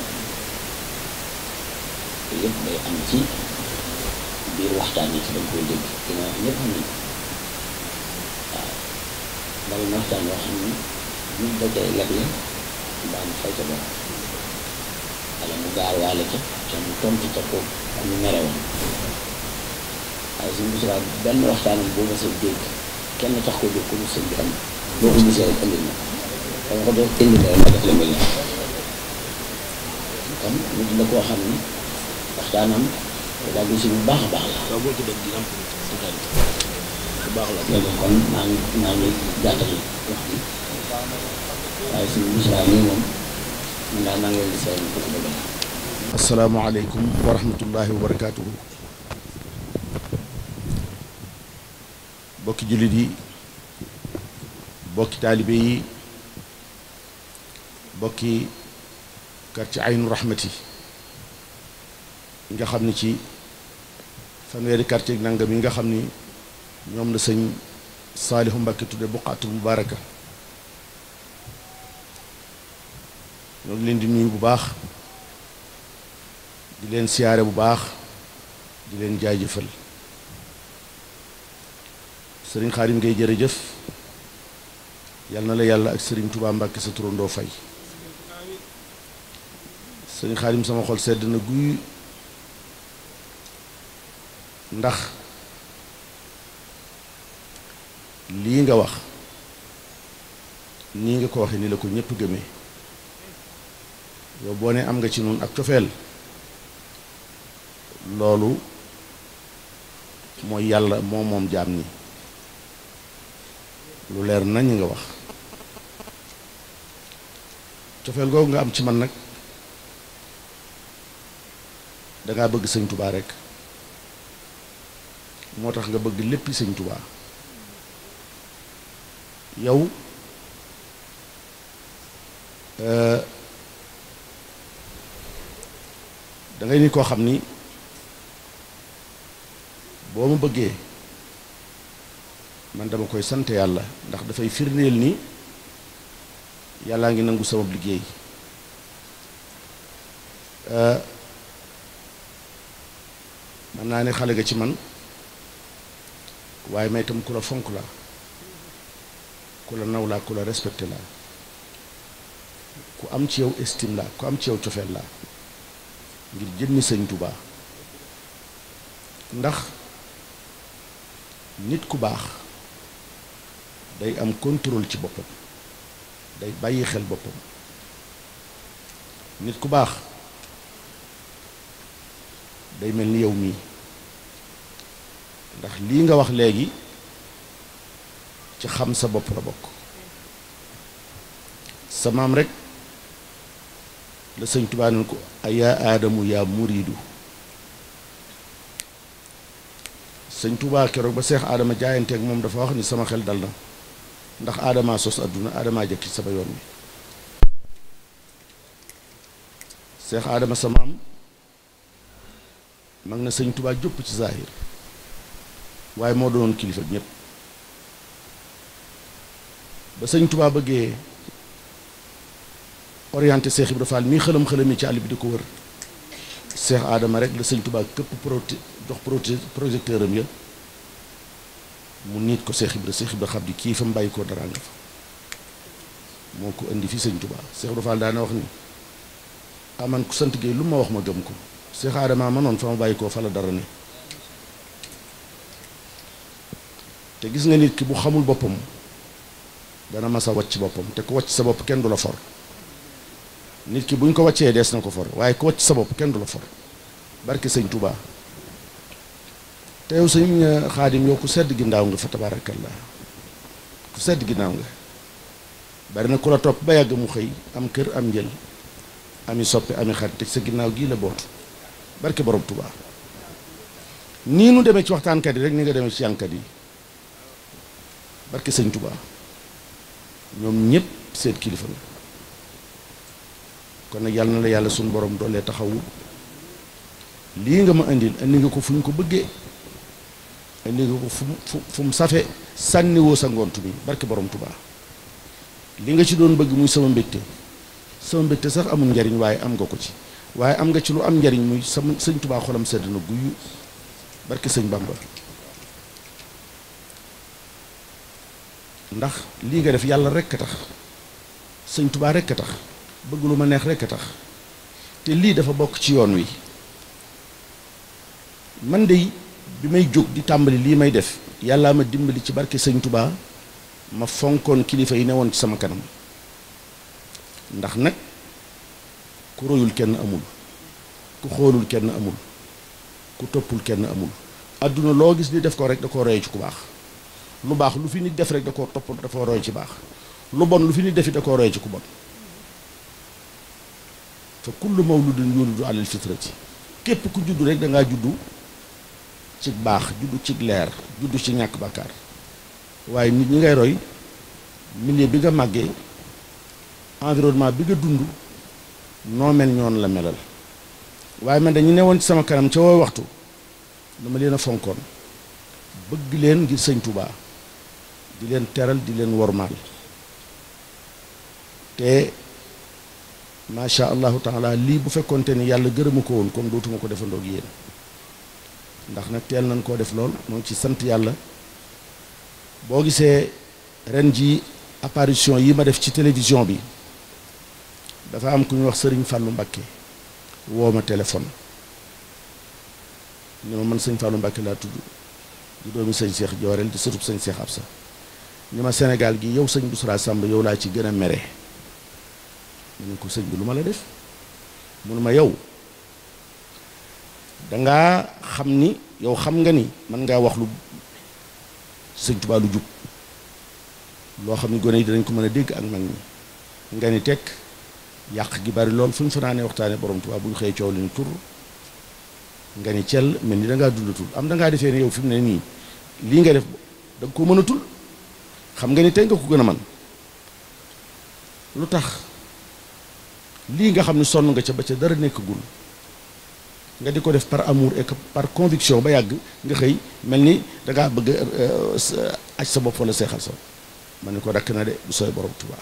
yëpp day am ci biir waxtaan yi ci dañ koy dégg dina wax ñëpp xam nañ waaw bari na waxtaan yoo xam ni nit da koy leble mbaa mu fay ca bopp wala mu gaar waale ca te mu tontu ca ko am ñu mere woon waaye suñu bisimilah benn waxtaanam boo ma sa dégg kenn tax ko jóg ko mu sëñ bi am boo ko gisee rek indil na dama ko def indil na ma def la mel ne kon nit la koo xam ni waxtaanam daal di si bu baax a baax la. waaw boo ci dégg dina am bu baax la. léegi kon maa ngi maa ngi gàttal wax bi waaye suñu bisimilah nii moom man daal maa ngi leen di seetlu ko ci bëgg asalaamaaleykum wa rahmatullahi wa barakaatuhu bokki jullit yi bokki taalibe yi bokki quartier aynu rahmati nga xam ni ci fanweeri quartier nangam yi nga xam ni ñoom la sëñ Saalihu Mbàkke tudde buqaatul mubaaraka ñoo ngi leen di nuyu bu baax di leen siyaare bu baax di leen jaajëfal sëriñ Xaadim ngay jërëjëf yal na la yàlla ak sëriñ Tuubaa Mbàkke sa turandoo fay sëriñ Xaadim sama xol sedd na guy ndax lii nga wax nii nga ko waxee ni la ko ñépp gëmee yow boo ne am nga ci noonu ak cofeel loolu mooy yàlla moo moom jaam ñi lu leer nañ nga wax cofeel googu nga am ci man nag dangaa bëgg sëñ tubaa rekk moo tax nga bëgg léppi sëñ tubaa yow da ngay nit koo xam ni boo ma bëggee man dama koy sant yàlla ndax dafay firndeel ni yàllaa ngi nangu sama liggéey man naa ne xale nga ci man waaye may itam ku la fonk la ku la naw laa ku la respecté la ku am ci yow estime la ku am ci yow cofeel la ngir jëmmi sëñ Tuubaa ndax nit ku baax day am contrôle ci boppam day bàyyi xel boppam nit ku baax day mel ni yow mii ndax lii nga wax léegi ci xam sa bopp la bokk sa maam rek la sëñ Tuubaa ne ko ayaa aadamu yaa muriidu sëñ Tuubaa keroog ba seex aadama jaayanteeg moom dafa wax ni sama xel dal na ndax aadamaa sos àdduna aadamaa jëkk ci sama yoon wi seex aadama sa maam mag na sëñ Tuubaa jópp ci zahir waaye moo doonoon kilifa ñépp ba sëñ Tuubaa bëggee orienté Seex Ibra Faal mii xëlam xëlam yi ci àll bi di ko wër Seex Aadama rek la sëñ Tuubaa këpp proté jox proté projecteur am ya mu niit ko Seex Ibra Seex Ibra xam di kii fa mu bàyyi koo dara nga fa moo ko indi fi sëñ Tuubaa Seex Ibra Faal daana wax ni aman ku sant Géey lu ma wax ma gëm ko Seex Aadama ma noonu fa ma bàyyi koo fa la dara ne te gis nga nit ki bu xamul boppam dana mas a wàcc boppam te ku wàcc sa bopp kenn du la for nit ki buñ ko wàccee dees na ko for waaye ku wàcc sa bopp kenn du la for barke sëñ Touba te yow sëñ xaadim yow ku sedd ginnaaw nga fa tabarakallah ku sedd ginnaaw nga bari na ku la topp ba yàgg mu xëy am kër am njël ami soppe ami xarit te sa ginnaaw gii la bootu barke borom Touba nii nu demee ci waxtaankat yi rek ni nga demee ci yànkat yi barke sëñ Touba ñoom ñëpp seen kilifa la kon nag yàlla na la yàlla suñu borom doolee taxawu lii nga ma indil indi nga ko fu ñu ko bëggee indi nga ko fu mu fu mu safe sànniwoo sa ngont mi barke borom Touba li nga ci doon bëgg muy sama mbégte sama mbégte sax amul njariñ waaye am nga ko ci waaye am nga ci lu am njariñ muy sama sëñ Touba xolam sedd na guyu barke sëñ Bamba ndax lii nga def yàlla rekk a tax sëñ Touba rekk a tax bëgg lu ma neex rekk a tax te lii dafa bokk ci yoon wi man de bi may jóg di tàmbali lii may def yàllaa ma dimbali ci barke sëñ Touba ma fonkoon kilifa yi newoon ci sama kanam ndax nag ku royul kenn amul ku xoolul kenn amul ku toppul kenn amul àdduna loo gis ni def ko rek da koo roye ci ku baax lu baax lu fi nit def rek da koo topp dafa roy ci baax lu bon lu fi nit defi da koo roy ci ku bon fa kullu mawludin yulidu alal fitrati képp ku juddu rek da ngaa juddu ci baax juddu ci leer juddu ci ñàkk bàkkaar waaye nit ñi ngay roy milieu bi nga màggee environnement bi nga dund noo mel ñoon la melal waaye man dañu newoon ci sama kanam ca woo waxtu dama leen a fonkoon bëgg leen ngir sëñ Touba di leen teral di leen wormaal te macha allahu taala lii bu fekkonte ni yàlla gërëma ko woon comme dootuma ko defandoog yéen ndax nag teel nañ koo def lool moo ci sant yàlla boo gisee ren ji apparition yi ma def ci télévision bi dafa am ku ñu wax sëriñ Fallou Mbakke woo ma téléphone ni ma man sëñ Fallou Mbakke laa tudd di doomi sëñ Cheikh Jooreel di sëtub sëñ Cheikh Absa ni ma Sénégal gi yow sëñ Bousra Samb yow laa ci gën a mere mu ne ko sëñ bi lu ma la def mun ma yow dangaa xam ni yow xam nga ni mën ngaa wax lu sëñ Tuubaa lu jub loo xam ni gone yi dinañ ko mën a dégg ak mag ñi nga ni tekk yàq gi bari lool fu ñu fanaanee waxtaane borom Tuubaa bu ñu xëyee coow li ni tur nga ni cell mel ni dangaa dundatul am dangaa defee ne yow fi mu ne nii lii nga def da nga ko mënatul xam nga ni tey nga ko gën a man lu tax lii nga xam ne sonn nga ca ba ca dara nekkagul nga di ko def par amour et par conviction ba yàgg nga xëy mel ni dangaa bëgg aj sa bopp wala seexal sa ma ne ko dakk na de du sooy borom Tuubaa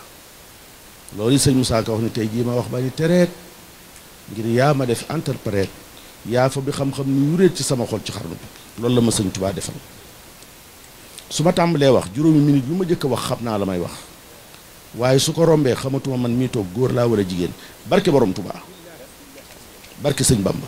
loolu sëñ Moussa Ka wax ni tey jii ma wax ba ni tereet ngir yaa ma def interprète yaa fa bi xam-xam ni ñu réet ci sama xol ci xarnu bi loolu la ma sëñ Tuubaa defal su ma tàmbalee wax juróomi minute yu ma jëkk a wax xam naa la may wax waaye su ko rombee xamatuma man mii toog góor laa wala jigéen barke borom Tuubaa barke sëñ Bamba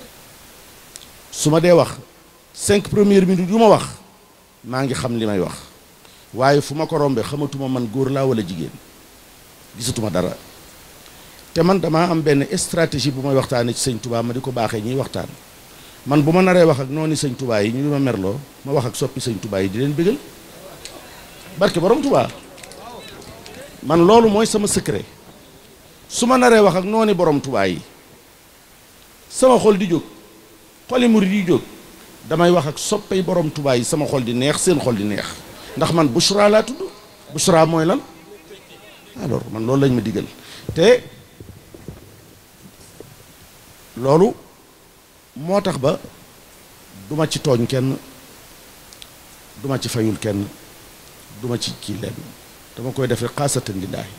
su ma dee wax cinq premières minutes yu ma wax maa ngi xam li may wax waaye fu ma ko rombee xamatuma man góor laa wala jigéen gisatuma dara te man damaa am benn stratégie bu may waxtaanee ci sëñ Touba ma di ko baaxee ñuy waxtaan man bu ma naree wax ak noonu sëñ Touba yi ñu di ma merloo ma wax ak soppi sëñ Touba yi di leen bégal barke borom Touba man loolu mooy sama secret su ma naree wax ak noonu borom Touba yi sama xol di jóg xoli murid yi jóg damay wax ak soppey borom Touba yi sama xol di neex seen xol di neex ndax man Bouchra laa tudd Bouchra mooy lan alors man loolu lañ ma digal te loolu moo tax ba duma ci tooñ kenn duma ci fayul kenn duma ci kii leen dama koy def rek xaasatan lillaahi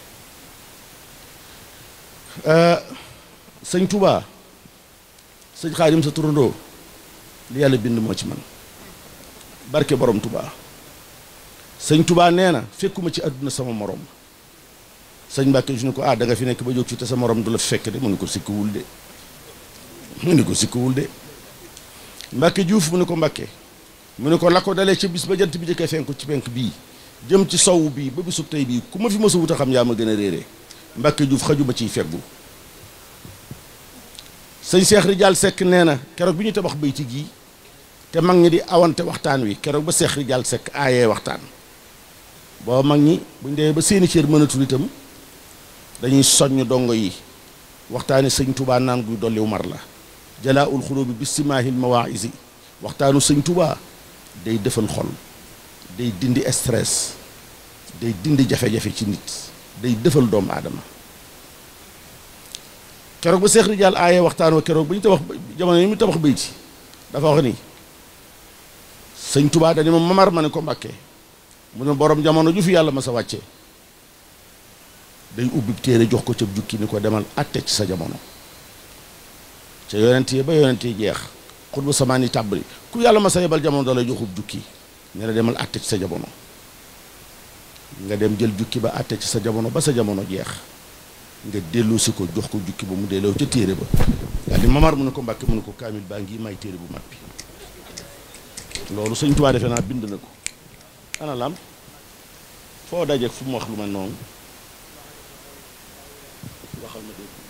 sëñ Touba sëñ Xaadim sa turandoo li yàlla bind moo ci man barke borom Touba sëñ Touba nee na fekkuma ci àdduna sama morom sëñ Mbàkke ju ne ko ah da nga fi nekk ba jóg ci te sa morom du la fekk de mu ne ko sikkuwul de mu ne ko sikkuwul de Mbàkke Juuf mu ne ko Mbàkke mu ne ko la ko dalee ca bis ba jant bi jëkkee fenku ci penk bii jëm ci sow bii ba bisub tey bii ku ma fi mësa wut a xam yaa ma gën a réeree Mbàkke Juuf xajuma ciy feggu sëñ Seex Rijaal Sekk nee na keroog bi ñu tabax bayti gii te mag ñi di awante waxtaan wi keroog ba Seex Rijaal Sekk aayee waxtaan boo mag ñi buñ demee ba seeni cër mënatul itam dañuy soññ dongo yi waxtaani sëñ Touba naan guy dolliw mar la jalaa ul xulóobi bi simaahil mawaïsi waxtaanu sëñ Touba day defal xol day dindi stress day dindi jafe-jafe ci nit day defal doomu aadama keroog ba Seex Rijaal aaye waxtaan wa keroog ba ñu tabax jamono yi mu tabax bayti dafa wax ni sëñ Touba dañu ma mamar ma ne ko Mbàkke mu ne borom jamono ju fi yàlla ma sa wàcce day ubbi téere jox ko ca jukki ni ko demal atte ci sa jamono ca yonent yi ba yonent yi jeex xutbu samaan yi tàbbali ku yàlla ma sa yebal jamono da lay joxub jukki ne la demal atte ci sa jamono nga dem jël jukki ba atte ci sa jamono ba sa jamono jeex nga dellu si ko jox ko jukki ba mu delloo ca téere ba daal di mamar mu ne ko mbàkke mu ne ko kaamil baa ngi may téere bu mag bi loolu sëñ Tuubaa defe naa bind na ko ana lam foo dajeek fu mu wax lu mel noonu waxal ma dégg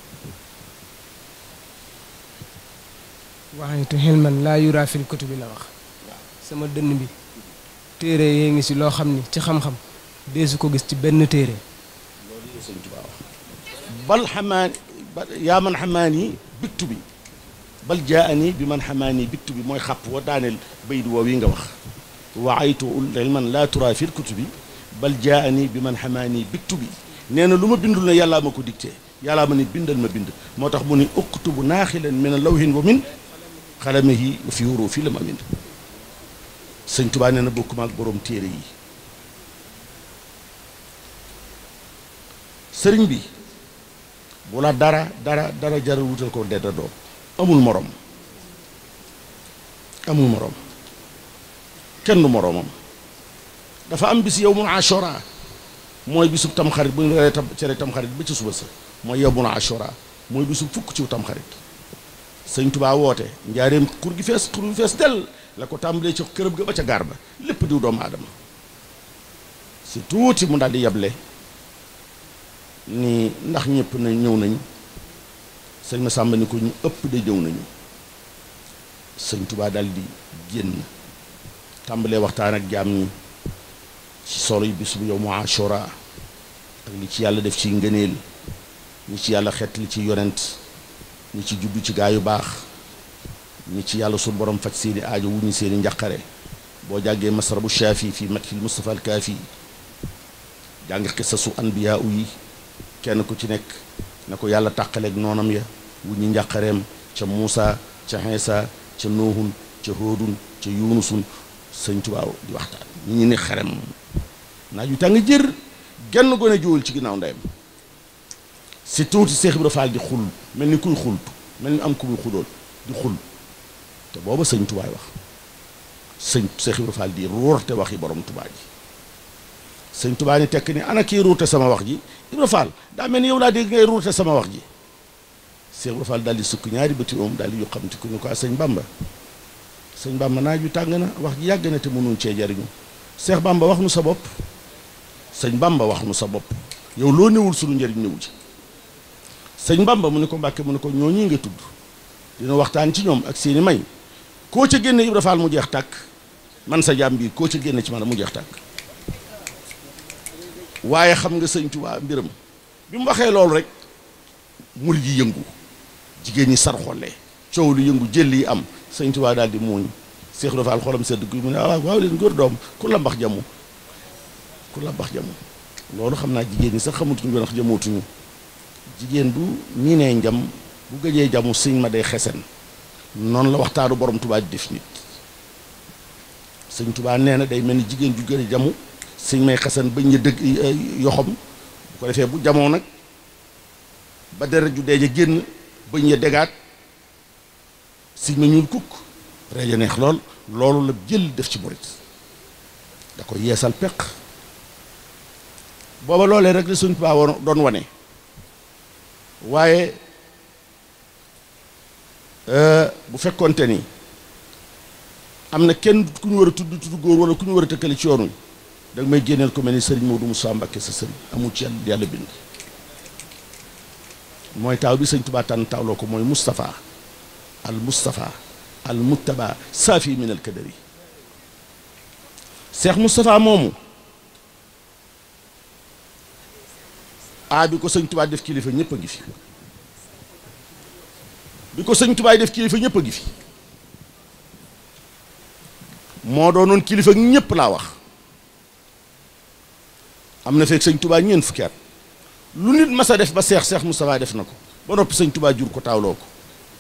waxanitu xilman laa yuraa fil kutubi la wax sama dënn bi téere yee ngi si loo xam ni ci xam-xam deesu ko gis ci benn téere loolu la sëñ Tuubaa wax bal xamaani yaa man xamaani biktu bi bal jaani bi man xamaani biktu bi mooy xàpp wa daaneel bayit woow yi nga wax waaytu ilman laa turaa fil kutubi bal jaani bi man xamaani biktu bi nee na lu ma bindul ne yàllaa ma ko dicté yàllaa ma ni bindal ma bind moo tax mu ni uktubu naaxilan min lawhin wa min xalamihi wa fi wuroo fii la ma bind sëñ Tuubaa nee na bokkuma ak boroom téere yi sëriñ bi bu la dara dara dara jaral wutal ko dedda doom amul morom amul morom kenn du moroomam dafa am bis yow mun ashora mooy bisub tamxarit bu ñu reeree tam cere tamxarit ba ci suba sa mooy yow mun ashora mooy bisub fukk ci tamxarit sëñ Tubaa woote njaareem xur gi fees xur gi fees del la ko tàmbalee ci kërëb ga ba ca gaar ba lépp diw doomu aadama si tuuti mu daal di yable ni ndax ñëpp na ñëw nañ sëñ ma sàmba ni ko ñu ëpp de ñëw nañu sëñ Tubaa daal di génn tàmbalee waxtaan ak jaam ñi ci solo yi bis bu yow mu ashura ak li ci yàlla def ci ngëneel ñi ci yàlla xet li ci yonent ñi ci juddu ci gaa yu baax ñi ci yàlla sul borom faj seeni aajo wu ñu seeni njaqare boo jàggee masrabu shaafi fii mathil mustafa al kaafi jàng xisasu anbiyaa yi kenn ku ci nekk na ko yàlla tàqaleeg noonam ya wu ñu njaqareem ca Muusa ca Iisa ca Noohun ca Hóodun ca Yuunusun sëñ Tubaa di waxtaan ñi ñu ne xerem naaj yu tàng jër genn gone jóol ci ginnaaw ndeyam si tuuti Seex Ibra Faal di xul mel ni kuy xultu mel ni am ku muy xudool di xul te booba sëñ tubaay wax sëñ Seex Ibra Faal di ruurte waxi borom tubaa ji sëñ tubaa ni tekk ni ana kii ruurte sama wax ji Ibra Faal daa mel ni yow laa dégg ngay ruurte sama wax ji Seex Ibra Faal daal di sukk ñaari bëti oom daal di yu xam ti ku ñu ko sëñ Bamba sëñ Bamba naaj wi tàng na wax ji yàgg na te mënuñ cee jariñu Seex Bamba wax nu sa bopp sëñ Bamba wax nu sa bopp yow loo newul sunu njëriñ newu ci sëñ Bamba mu ne ko Mbàkke mu ne ko ñooñi nga tudd dina waxtaan ci ñoom ak seeni may koo ca génne Ibra Faal mu jeex tàkk man sa jaam bii koo ca génne ci man mu jeex tàkk waaye xam nga sëñ Tuubaa mbiram bi mu waxee loolu rek murid yi yëngu jigéen ñi sar xolle coow lu yëngu jël yi am sëñ Tuubaa daal di muuñ Seex Ibra Faal xolam sedd guy mu ne waaw waaw leen góor doom ku la mbax jamu ku la mbax jamu loolu xam naa jigéen ñi sax xamatuñu ndax jamootuñu jigéen bu nii nee njam bu gëjee jamu sëñ ma day xesen noonu la waxtaanu borom Tuubaa di def nit sëñ Tuubaa nee na day mel ni jigéen ju gën a jamu sëñ may xesen bañ ña dëgg yoxom bu ko defee bu jamoo nag ba deret ju deeja génn bañ ña degaat sëñ ma ñuul kukk reeja neex lool loolu la jël def ci murit da ko yeesal peq booba loolee rek la sëñ Tuubaa woon doon wane waaye bu fekkonte ni am na kenn ku ñu war a tudd tudd góor wala ku ñu war a tëkkale ci yoon wi da nga may génneel ko mel ni sëriñ Modou Moussa Mbacké sa sëriñ amul ci yàlla yàlla bind mooy taaw bi sëñ Tuubaa tànn taawloo ko mooy Moustapha al Moustapha al Muttaba saafi min al kadari Cheikh Moustapha moomu a bi ko sëñ Tuubaa def kilifa ñëpp a ngi fi bi ko sëñ Tuubaa def kilifa ñëpp a ngi fi moo doonoon kilifa ñëpp laa wax am na fekk sëñ Tuubaa ñeent fukki at lu nit mas a def ba seex seex Moustapha def na ko ba noppi sëñ Tuubaa jur ko taawloo ko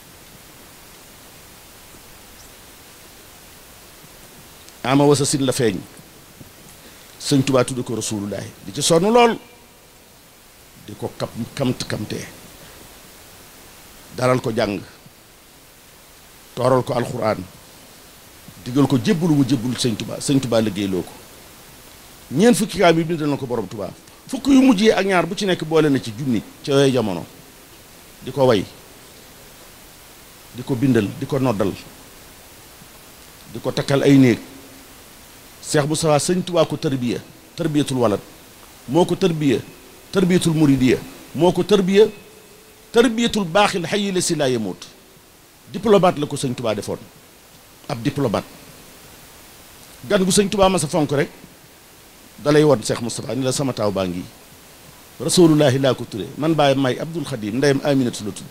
ama wasa sin la feeñ sëñ Tuubaa tudd ko rasulullahi di ci sonn lool di ko kam kamt kamtee dalal ko jàng tooral ko alxuraan digal ko jébbalu mu jébbalu sëñ Tuubaa sëñ Tuubaa liggéeyloo ko ñeent fukki kaa bi bindal na ko borom Tuubaa fukk yu mujj yi ak ñaar bu ci nekk boole na ci junni ca yooyu jamono di ko way di ko bindal di ko noddal di ko takkal ay néeg seex bu sawaa sëñ Tuubaa ko tërbiya tërbiyatul walad moo ko tërbiya tërbiyatul muridiya moo ko tërbiya tërbiyatul baaxil xayi la si laa yemoot diplomate la ko sëñ Tuubaa defoon ab diplomate gan gu sëñ Tuubaa ma sa fonk rek dalay won Cheikh Moustapha ni la sama taaw baa ngi rasulullahi laa ko turé man baay may Abdul Xadim ndeyam Aminatu la tudd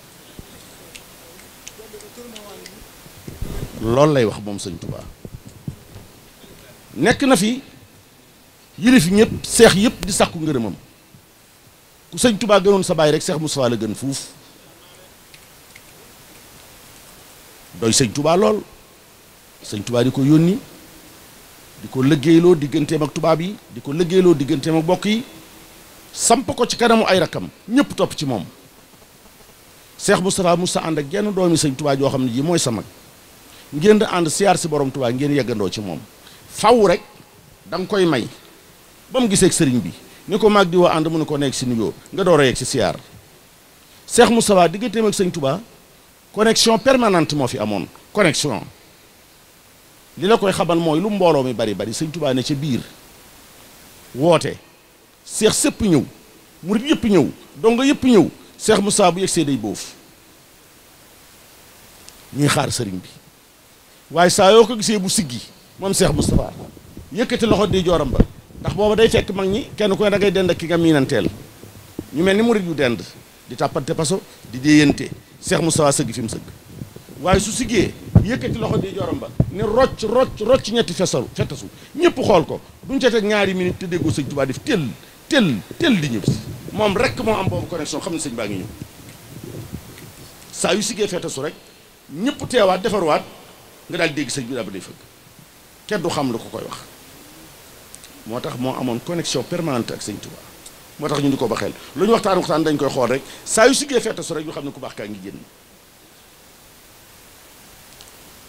loolu lay wax moom sëñ Tuubaa nekk na fi yilif ñëpp seex yëpp di sàkku ngërëmam ku sëñ Tuubaa gënoon sa baay rek Cheikh Moustapha la gën fuuf doy sëñ Tuubaa lool sëñ Tuubaa di ko yónni di ko liggéeyloo digganteem ak tubaab yi di ko liggéeyloo digganteem ak bokk yi samp ko ci kanamu ay rakkam ñëpp topp ci moom Cheikh Moustapha Moussa ànd ak genn doomi sëñ Tuubaa joo xam ne ji mooy sa mag ngeen di ànd siyaar si borom Tuubaa ngeen yeggandoo ci moom faw rek da nga koy may ba mu gisee ak sëriñ bi ni ko mag di woo ànd mu ne ko nekk si nuyoo nga door a yegg si siyaar Cheikh Moustapha digganteem ak sëñ Tuubaa connexion permanente moo fi amoon connexion li la koy xamal mooy lu mbooloo mi bari bari sëñ Tuubaa ne ca biir woote seex sëpp ñëw murit yëpp ñëw donga yëpp ñëw seex Moussa bu yegsee day boof ñuy xaar sëriñ bi waaye saa yoo ko gisee bu siggi moom seex Moustapha yëkkati loxo di jooram ba ndax booba day fekk mag ñi kenn ku ne da ngay dend ak ki nga miinanteel ñu mel ni murit yu dend di tàppante paso di déeyante seex Moustapha sëgg fi mu sëgg waaye su siggee yëkkati loxo di jorom ba ne rocc rocc rocc ñetti fesal fetasu ñëpp xool ko duñ ca teg ñaari minute te déggoo sëñ Tuubaa def tel tel tel di ñëw si moom rek moo am boobu connexion xam ne sëñ baa ngi ñëw saa yu siggee fetasu rek ñëpp teewaat defarwaat nga daal dégg sëñ bi daal ba day fëgg kenn du xam lu ko koy wax moo tax moo amoon connexion permanente ak sëñ Tuubaa moo tax ñu di ko ba xel lu ñu waxtaan waxtaan dañ koy xool rek saa yu siggee fetasu rek ñu xam ne ku baax kaa ngi génn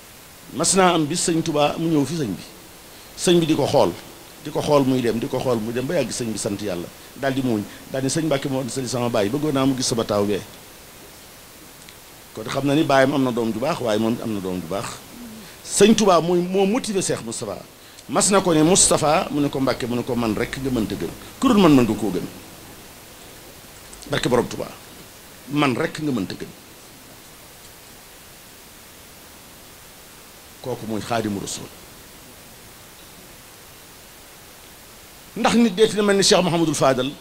mas naa am bis sëñ Touba mu ñëw fi sëñ bi sëñ bi di ko xool di ko xool muy dem di ko xool muy dem ba yàgg sëñ bi sant yàlla daal di muuñ daal di sëñ Mbàkke moo sëñ sama baay bëggoon naa mu gis sama taaw bee kon xam na ni baayam am na doom ju baax waaye moom am na doom ju baax sëñ Touba muy moo motivé Cheikh Moustapha mas na ko ne Moustapha mu ne ko Mbàkke mu ne ko man rek nga mënta gën ku dul man mën nga koo gën barke borom Touba man rek nga mënta gën kooku mooy xaadimu rasul ndax nit deeti na mel ni Cheikh Mouhamadul Fadal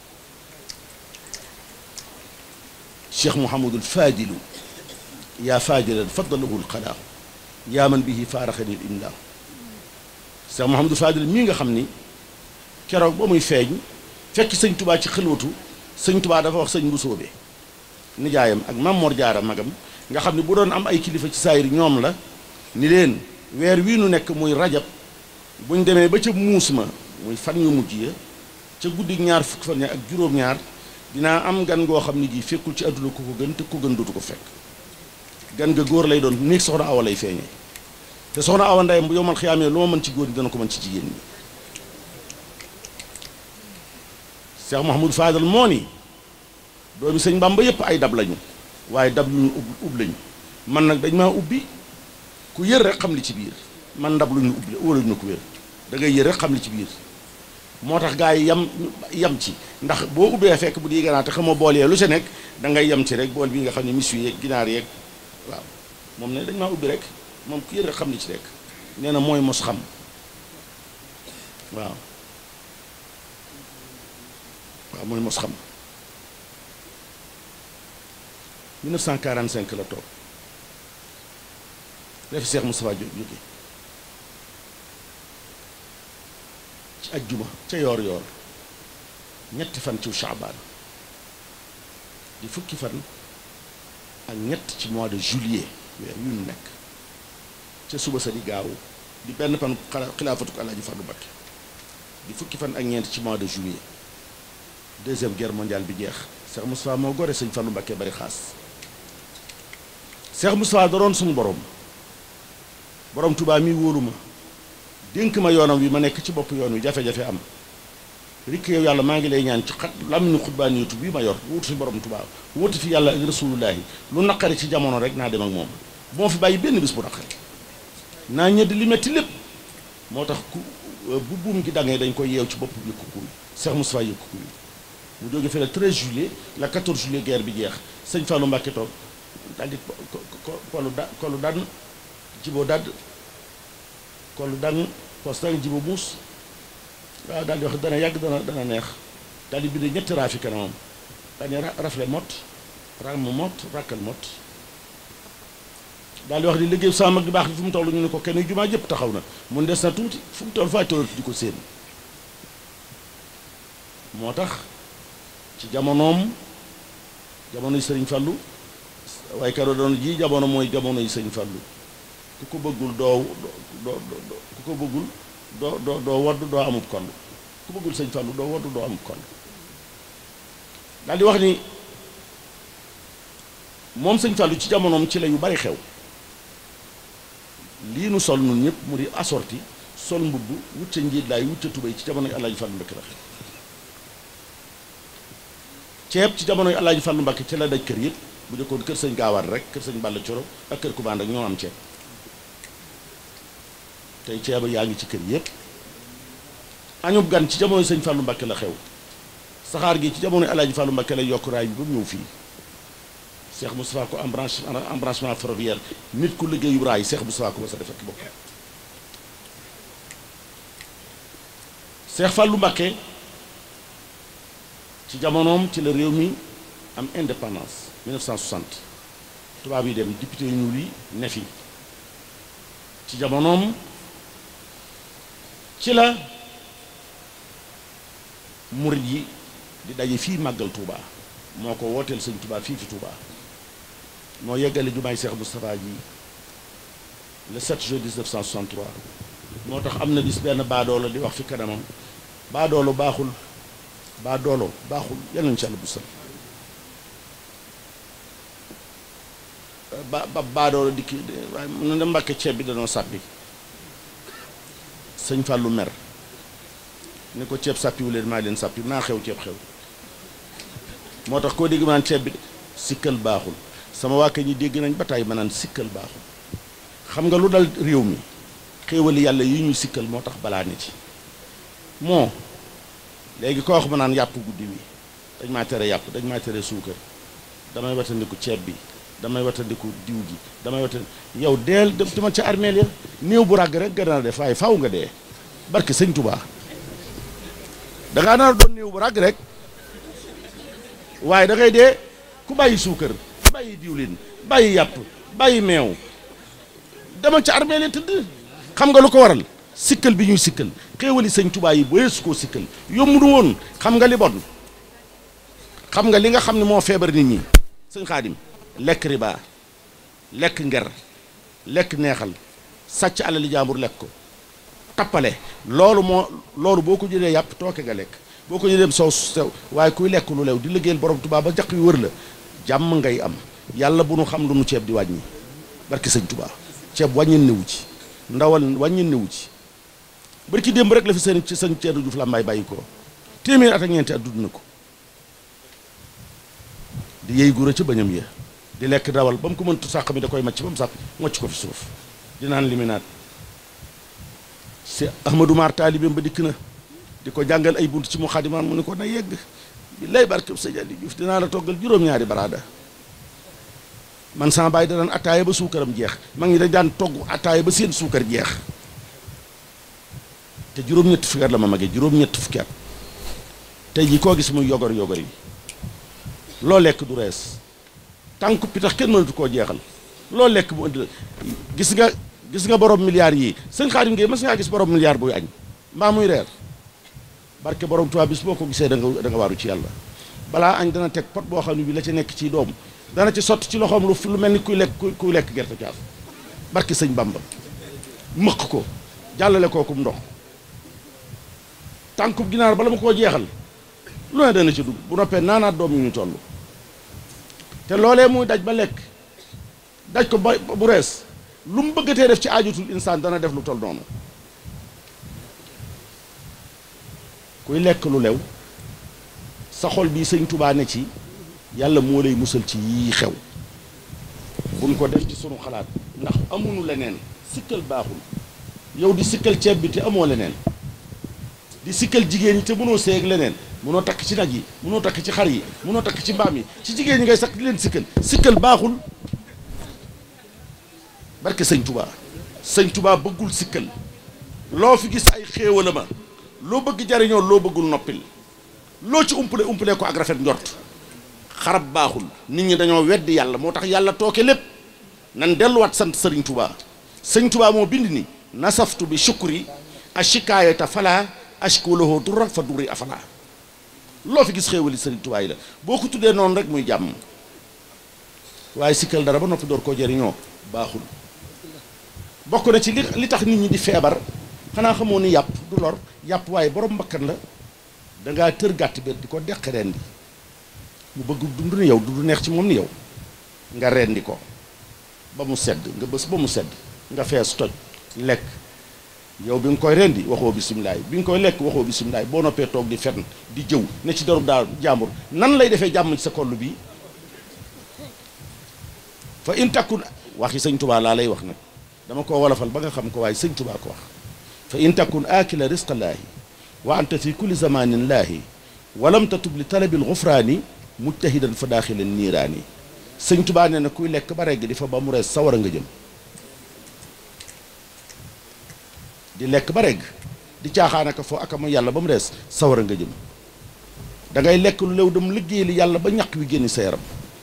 Cheikh Mouhamadul Fadilu yaa Fadilan faddalahu lxalaa yaa man bihi faaraxani l imlaa Cheikh Mouhamadul Fadil mii nga xam ni keroog ba muy feeñ fekk sëñ Tubaa ci xëlwatu sëñ Tubaa dafa wax sëñ bu soobee nijaayam ak Maam Mor Jaara magam nga xam ne bu doon am ay kilifa ci saayir ñoom la ni leen weer wii nu nekk muy rajab buñ demee ba ca muus ma muy fan yu mujj ya ca guddi ñaar fukki fan ya ak juróom-ñaar dinaa am gan goo xam ne ji fekkul ci àdduna ku ko gën te ku gën dootu ko fekk gan ga góor lay doon néeg soxna awa lay feeñee te soxna awa ndeyam bu yomal xiyaamee lu ma mën ci góor ñi dana ko mën ci jigéen ñi Cheikh Mouhamadou Fadal moo ni doomi sëñ Bamba yépp ay dab lañu waaye dab lu ñu ub ub lañu man nag dañ maa ubbi ku yër rek xam li ci biir man ndab lu ñu ubbi wala ñu ko wér da ngay yër rek xam li ci biir moo tax gaa yi yam yam ci ndax boo ubbee fekk bu di ganaar te xamoo bool yee lu ca nekk da ngay yam ci rek bool bi nga xam ne mis wi yeeg ginaar yeeg waaw moom ne dañ maa ubbi rek moom ku yër rek xam li ci nekk nee na mooy mos xam waaw waaw mooy mos xam 1945 la toog dafi Cheikh Moustapha jóge ci ajjuma ca yoor yoor ñetti fan ci Chaabaan di fukki fan ak ñett ci mois de juillet weer yu ñu nekk ca suba sa di gaaw di benn fan xilaafatu ko Alaaji Fàllu Mbakke di fukki fan ak ñeent ci mois de juillet deuxième guerre mondiale bi jeex Cheikh Moustapha moo gore sëñ Fàllu Mbakke bari xaas Cheikh Moustapha da doon suñu borom borom Tuubaa mi wóolu ma dénk ma yoonam wi ma nekk ci bopp yoon wi jafe-jafe am rikk yow yàlla maa ngi lay ñaan ci xat làmmiñu xutbaan yootu bii ma yor wutu fi borom Tuubaa wutu fi yàlla ak rasulullaahi lu naqari ci jamono rek naa dem ak moom bu ma fi bàyyi benn bis bu naqari naa ñëdd li metti lépp moo tax ku bu buum gi dangee dañ koy yeew ci bopp yëkku kuy Cheikh Moustapha yëkku kuy mu jóge fi le 13 juillet la 14 juillet guerre bi jeex sëñ Fallou Mbacke toog daal di kolu da kolu dann jiboo dadd kolu dann postan jibo muus waaw daal di wax dana yàgg dana dana neex daal di bind ñetti raafi kanamam daal di rafle mot ram mot rakkal mot daal di wax di liggéey sama mag di baax bi fu mu toll ñu ne ko kenn jumaa jëpp taxaw na mun des na tuuti fu mu toll fay toll di ko séen moo tax ci jamonoom jamono yi sëriñ Fallu waaye karo doon ji jamono mooy jamono yi sëriñ Fallu ku ko bëggul doo doo ku ko bëggul doo doo doo wadd doo amub koll ku bëggul sëriñ Fallu doo wadd doo amub koll daal di wax ni moom sëñ Fallu ci jamonoom ci la yu bari xew lii nu sol nun ñëpp mu di assorti sol mbubb wut ca njiit laay wut ca tubéy ci jamono yi Alaaji Fallu Mbakke la xew ceeb ci jamono yi Alaaji Fallu Mbakke ci la daj kër yëpp bu jëkkoon kër sëñ Gaawaan rek kër sëñ Balla Coro ak kër Kubaan rek ñoo am ceeb tey ceeba yaa ngi ci kër yëpp añub gan ci jamono yi sëñ Fallu Mbakke la xew saxaar gi ci jamono yi Alaaji Fallu Mbakke lay yokk raay bi ba mu ñëw fii Cheikh Moustapha ko embranche embranchement ferroviaire nit ku liggéeyu raay Cheikh Moustapha ko ba sa def ak bopp Cheikh Fallou Mbacké ci jamonoom ci la réew mi am indépendance 1960 tubaab yi dem député yu ñuul yi ne fi ci jamonoom ci la murid yi di daje fii màggal Touba moo ko wooteel sëñ Touba fii fi Touba moo yeggale jumaay Cheikh Moustapha ji le 7 juin 1963 moo tax am na bis benn baadoolo di wax fi kanamam baadoolo baaxul baadoolo baaxul yal nañu ci àll bu sal ba ba baadoo la dikki waaye mun na dem mbàkke ceeb bi danoo sàppi sëñ Fallou mer ni ko ceeb sàppiwu leen maa leen sàppi naa xew ceeb xew moo tax koo dégg ma naan ceeb bi sikkal baaxul sama waa ñi dégg nañ ba tàyyi ma naan sikkal baaxul xam nga lu dal réew mi xéewali yàlla yi ñu sikkal moo tax balaa ne ci moo léegi koo wax ma naan yàpp guddi wi dañ maa tere yàpp dañ maa tere suukar damay watandiku ceeb bi damay watandiku diw gi damay watan yow deel dem dama ca armeel ya néew bu ràgg rek gën a def waaye faaw nga dee barke sëñ Touba dangaa nar a doon néew bu ràgg rek waaye da ngay dee ku bàyyi suukar bàyyi diwlin bàyyi yàpp bàyyi meew dama ca armeel ya tëdd xam nga lu ko waral sikkal bi ñuy sikkal xéewali sëñ Touba yi boo yeesu koo sikkal yomb du woon xam nga li bon xam nga li nga xam ne moo feebar nit ñi sëñ Xaadim lekk riba lekk nger lekk neexal sàcc alali jaambur lekk ko tappale loolu moo loolu boo ko jëlee yàpp tooke nga lekk boo ko jëlee soow sew waaye kuy lekk lu lew di liggéeyal borom Tuubaa ba jaq yu wër la jàmm ngay am yàlla bu nu xam lu nu ceeb di wàññi barki sëñ Tuubaa ceeb wàññin newu ci ndawal wàññin newu ci barki démb rek la fi seen ci sëñ Ceerno Juuf Lambaay bàyyi ko téeméer at ak ñeenti at dudd na ko di yëy gura ca bañam ya di lekk dawal ba mu ko mëntu sàq mi da koy macc ba mu sàq mocc ko fi suuf di naan liminaat si Ahmadou Mar taalibeem ba dikk na di ko jàngal ay bunt ci mu xadimaan mu ni ko na yegg bi lay barkeb sëñ Ali Diouf dinaa la toggal juróom-ñaari baraada man sama baay da daan attaaya ba suukaram jeex mag ñi dañ daan togg attaaya ba seen suukar jeex te juróom-ñetti fukki at la ma magee juróom-ñetti fukki at tey jii koo gis muy yogor yogor yi loo lekk du rees tànku pitax kenn mënatu koo jeexal loo lekk mu indi la gis nga gis nga borom milliards yii sëñ Xaadim Ngay mas ngaa gis borom milliard buy añ mbaa muy reer barke borom Tuubaa bis boo ko gisee da nga da nga waaru ci yàlla balaa añ dana teg pot boo xam ne bi la ci nekk ci doom dana ci sotti ci loxoom lu lu mel ni kuy lekk kuy lekk gerte caaf barke sëñ Bamba mëq ko jàllale kookum ndox tànkub ginaar bala ma koo jeexal lu ne dana ci dugg bu noppee naanaat doom yu ñu toll te loolee muy daj ba lekk daj ko ba bu rees lu mu bëggatee def ci aajutul insaan dana def lu toll noonu kuy lekk lu lew sa xol bii sëñ Tubaa ne ci yàlla moo lay musal ci yii xew buñ ko def ci sunu xalaat ndax amuñu leneen sikkal baaxul yow di sikkal ceeb bi te amoo leneen di sikkal jigéen ñi te mënoo seeg leneen mënoo takk ci nag yi mënoo takk ci xar yi mënoo takk ci mbaam yi ci jigéen ñi ngay sakk di leen sikkal sikkal baaxul barke sëñ tubaa sëñ tubaa bëggul sikkal loo fi gis ay xéewala ma loo bëgg jariñoo loo bëggul noppil loo ci umpale umpale ko ak rafet njort xarab baaxul nit ñi dañoo weddi yàlla moo tax yàlla tooke lépp nan delluwaat sant sëriñ tubaa sëñ tubaa moo bind ni nasaftu bi shukri a shikaayata fala ashkulahu durra fa durri afala loo fi gis xéewali sëriñ tubaa yi la boo ko tuddee noonu rek muy jàmm waaye sikkal dara ba noppi door koo jëriñoo baaxul bokk na ci li li tax nit ñi di feebar xanaa xamoo ni yàpp du lor yàpp waaye borom mbakkan la dangaa tër gàtt bi di ko deq rendi mu bëgg dund ni yow du neex ci moom ni yow nga rendi ko ba mu sedd nga bës ba mu sedd nga fees toj lekk yow bi nga koy rendi waxoo bisimilaay bi nga koy lekk waxoo bisimilaay boo noppee toog di fenn di jëw ne ci darub daa jàmbur nan lay defee jàmm ci sa koll bi fa in takkun waxi sëñ tubaa laa lay wax nag dama ko wolofal ba nga xam ko waaye sëñ tubaa ko wax fa in takkun aakila risqallaahi wa anta fi kulli zamanin laahi walam tatub li talabil gufraani mujtahidan fa daaxilan niiraani sëñ tubaa nee na kuy lekk ba regg di fa ba mu rees sawara nga jëm di lekk ba regg di caaxaanaka foo aka mu yàlla ba mu rees sawara nga jëm da ngay lekk lu lew dem liggéey li yàlla ba ñaq wi génn sa yaram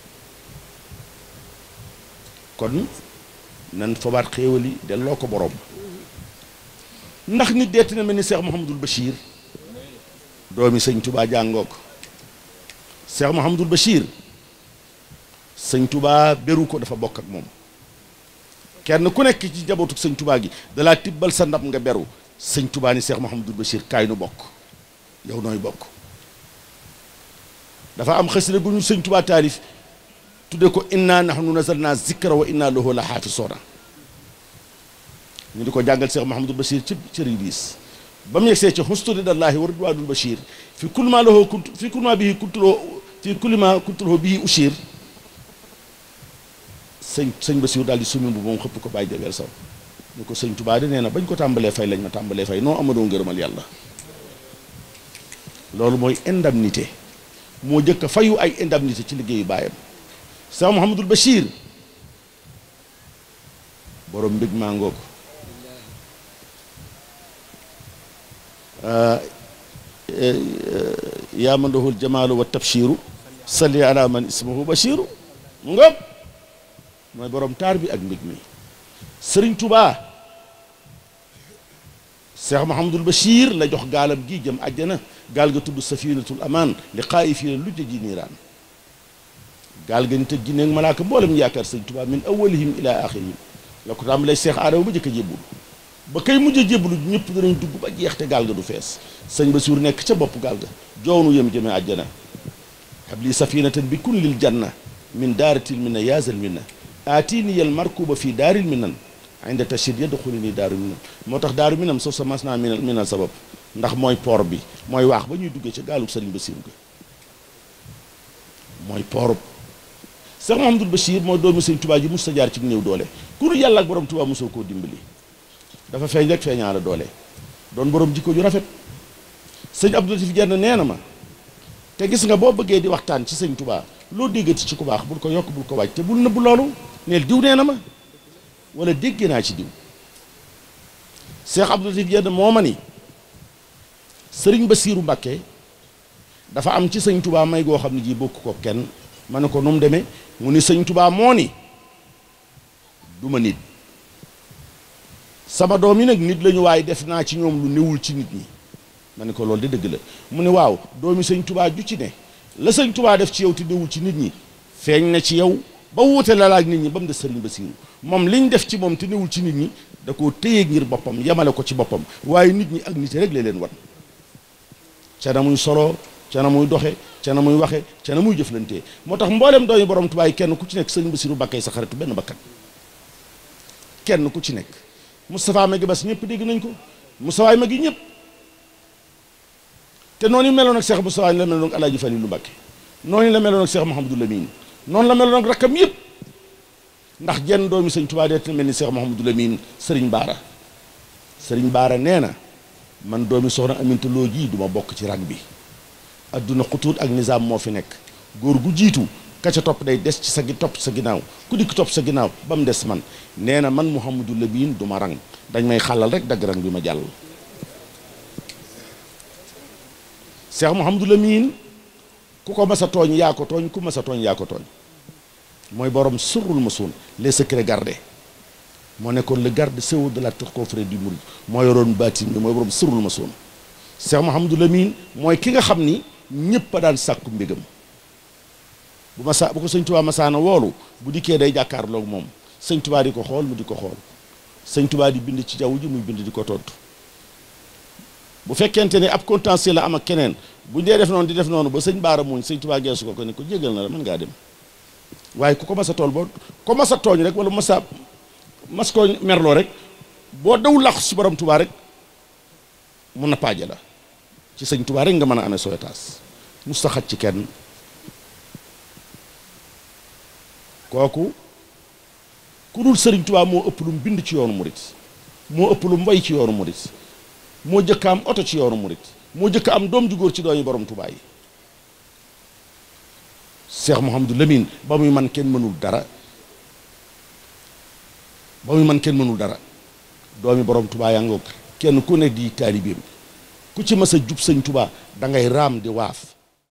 kon nan fabaat xéewali delloo ko borom ndax nit deeti na mel ni Cheikh Mouhamadul Bachir doomi sëñ Touba jàngoo ko Cheikh Mouhamadul Bachir sëñ Touba beru ko dafa bokk ak moom kenn ku nekk ci njabootu sëñ Touba gi dalaa tibbal sa ndab nga beru sëñ Touba ni Cheikh Mouhamadul Bachir kaay nu bokk yow nooy bokk dafa am xasida gu ñu sëñ Touba taalif tudde ko inna nahnu nazalna zikra wa inna lahu la xaafisoona ñu di ko jàngal Cheikh Mahamadul Bachir ci ci riis ba mu yegsee ci xustu ridallahi wa ridwanul Bachir fi kulli ma lahu kunt fi kulli ma bihi kuntuloo fi kulli ma kuntuloo bihi ushir sëñ sëñ Bachir daal di sumi bu moom xëpp ko bàyyi jabeel saw ñu ko sëñ Tuubaa de nee na bañ ko tàmbalee fay lañ ma tàmbalee fay noo amadoo ngërëmal yàlla loolu mooy indemnité moo jëkk a fayu ay indemnité ci liggéeyu baayam Cheikh Mouhamadul Bachir borom mbég maa ngoog yaa man lahul jamaalu wa tabshiru salli ala man ismuhu Bachiru mu ngoog mooy borom taar bi ak mbég mi Sëriñ Tubaa Cheikh Mouhamadul Bachir la jox gaalam gi jëm àjjana gaal ga tudd safinatul amaan li xaayifiina lu ji niiraan gaal ga nit ak jinne ak malaaka mboolem yaakaar sëñ Tuubaa min awalihim ila axirihim la ko tàmbalee Seex Aadama ba jëkk a jébbulu ba kay mujj a jébbulu ñëpp danañ dugg ba jeex te gaal ga du fees sëñ Basiiru nekk ca bopp gaal ga joownu yëm jëme àjjana habli safinatan bi kun lil janna min daaratil minna yaazal minna aatini yal markuba fii daaril minan inda tashid yadxuli nii daaru minam moo tax daaru minam soo sa mas naa minal minal sabab ndax mooy port bi mooy waax ba ñuy duggee ca gaalub sëriñ Basiiru ga mooy port Cheikh Mouhamadul Bachir mooy doomi sëñ Tuubaa ji mos sa jaar ci néew doole ku dul yàlla ak borom Tuubaa mosoo koo dimbali dafa feeñ rek feeñaa la doole doon borom jikko ju rafet sëñ Abdou Latif Jenn nee na ma te gis nga boo bëggee di waxtaan ci sëñ Tuubaa loo déggati ci ku baax bul ko yokk bul ko wàcc te bul nëbb loolu neel diw nee na ma wala dégg naa ci diw Cheikh Abdou Latif Jenn moo ma ni sëriñ Basiiru Mbàkke dafa am ci sëñ Tuubaa may goo xam ne ji bokk ko kenn ma ne ko nu mu demee mu ni sëñ tubaa moo ni du ma nit sama doom yi nag nit lañu waaye def naa ci ñoom lu newul ci nit ñi ma ne ko loolu de dëgg la mu ne waaw doomi sëñ tubaa ju ci ne la sëñ tubaa def ci yow te newul ci nit ñi feeñ na ci yow ba wuute la laaj nit ñi ba mu des sëriñ Basiiru moom liñ def ci moom te newul ci nit ñi da koo téye ngir boppam yemale ko ci boppam waaye nit ñi ak nit rek la leen wan ca na muy solo ca na muy doxe ca na muy waxe ca na muy jëflantee moo tax mboolem doomi borom Tuubaa yi kenn ku ci nekk sëñ Basiiru Mbàkke sa xaritu benn bakkan kenn ku ci nekk Moustapha Magi Bas ñëpp dégg nañ ko Moustapha Magi ñëpp te noonu yi meloon ak Cheikh Moustapha la meloon ak Alaaji Faliilu Mbàkke noonu la meloon ak Cheikh Mouhamadou Lamine noonu la meloon ak rakkam yëpp ndax jenn doomi sëñ Tuubaa dee te mel ni Cheikh Mouhamadou Lamine Sëriñ Baara Sëriñ Baara nee na man doomi soxna Aminta Loo ji duma bokk ci rang bi adduna xutuut ak nizaam moo fi nekk góor gu jiitu ka ca topp day des ci sa gi topp sa ginnaaw ku dikk topp sa ginnaaw ba mu des man nee na man Mouhamadou Lamine du ma rang dañ may xàllal rek dagg rang bi ma jàll Cheikh Mouhamadou Lamine ku ko mas a tooñ yaa ko tooñ ku mas a tooñ yaa ko tooñ mooy borom surrul masuun les secrets gardés moo nekkoon le garde sceau de la confrérie du Mouride moo yoroon baatin bi mooy borom surrul masuun Cheikh Mouhamadou Lamine mooy ki nga xam ni ñëpp a daan sàkku mbégam bu ma sa bu ko sëñ Tuubaa masaana woolu bu dikkee day jàkkaarloog moom sëñ Tuubaa di ko xool mu di ko xool sëñ Tuubaa di bind ci jaww ji muy bind di ko tontu bu fekkente ne ab contentieux la am ak keneen buñ dee def noonu di def noonu ba sëñ Baara muñ sëñ Tuubaa geesu ko ko ne ko jégal na la mën ngaa dem waaye ku ko mas a tool boo ko mas a tooñ rek wala mas a mas koo merloo rek boo daw làqu si borom Tuubaa rek mun na paaje la ci sëñ Tuubaa rek nga mën a amee soytaas musta xaj ci kenn kooku ku dul sëriñ Tuubaa moo ëpp lu mu bind ci yoonu murit moo ëpp lu mu way ci yoonu murit moo jëkk am oto ci yoonu murit moo jëkk am doom ju góor ci doomi borom Tuubaa yi Cheikh Mouhamadou Lamine ba muy man kenn mënul dara ba muy man kenn mënul dara doomi borom Tuubaa yaa ngoog kenn ku ne di taalibeem ku ci mas a jub sëñ Tuubaa da ngay raam di waaf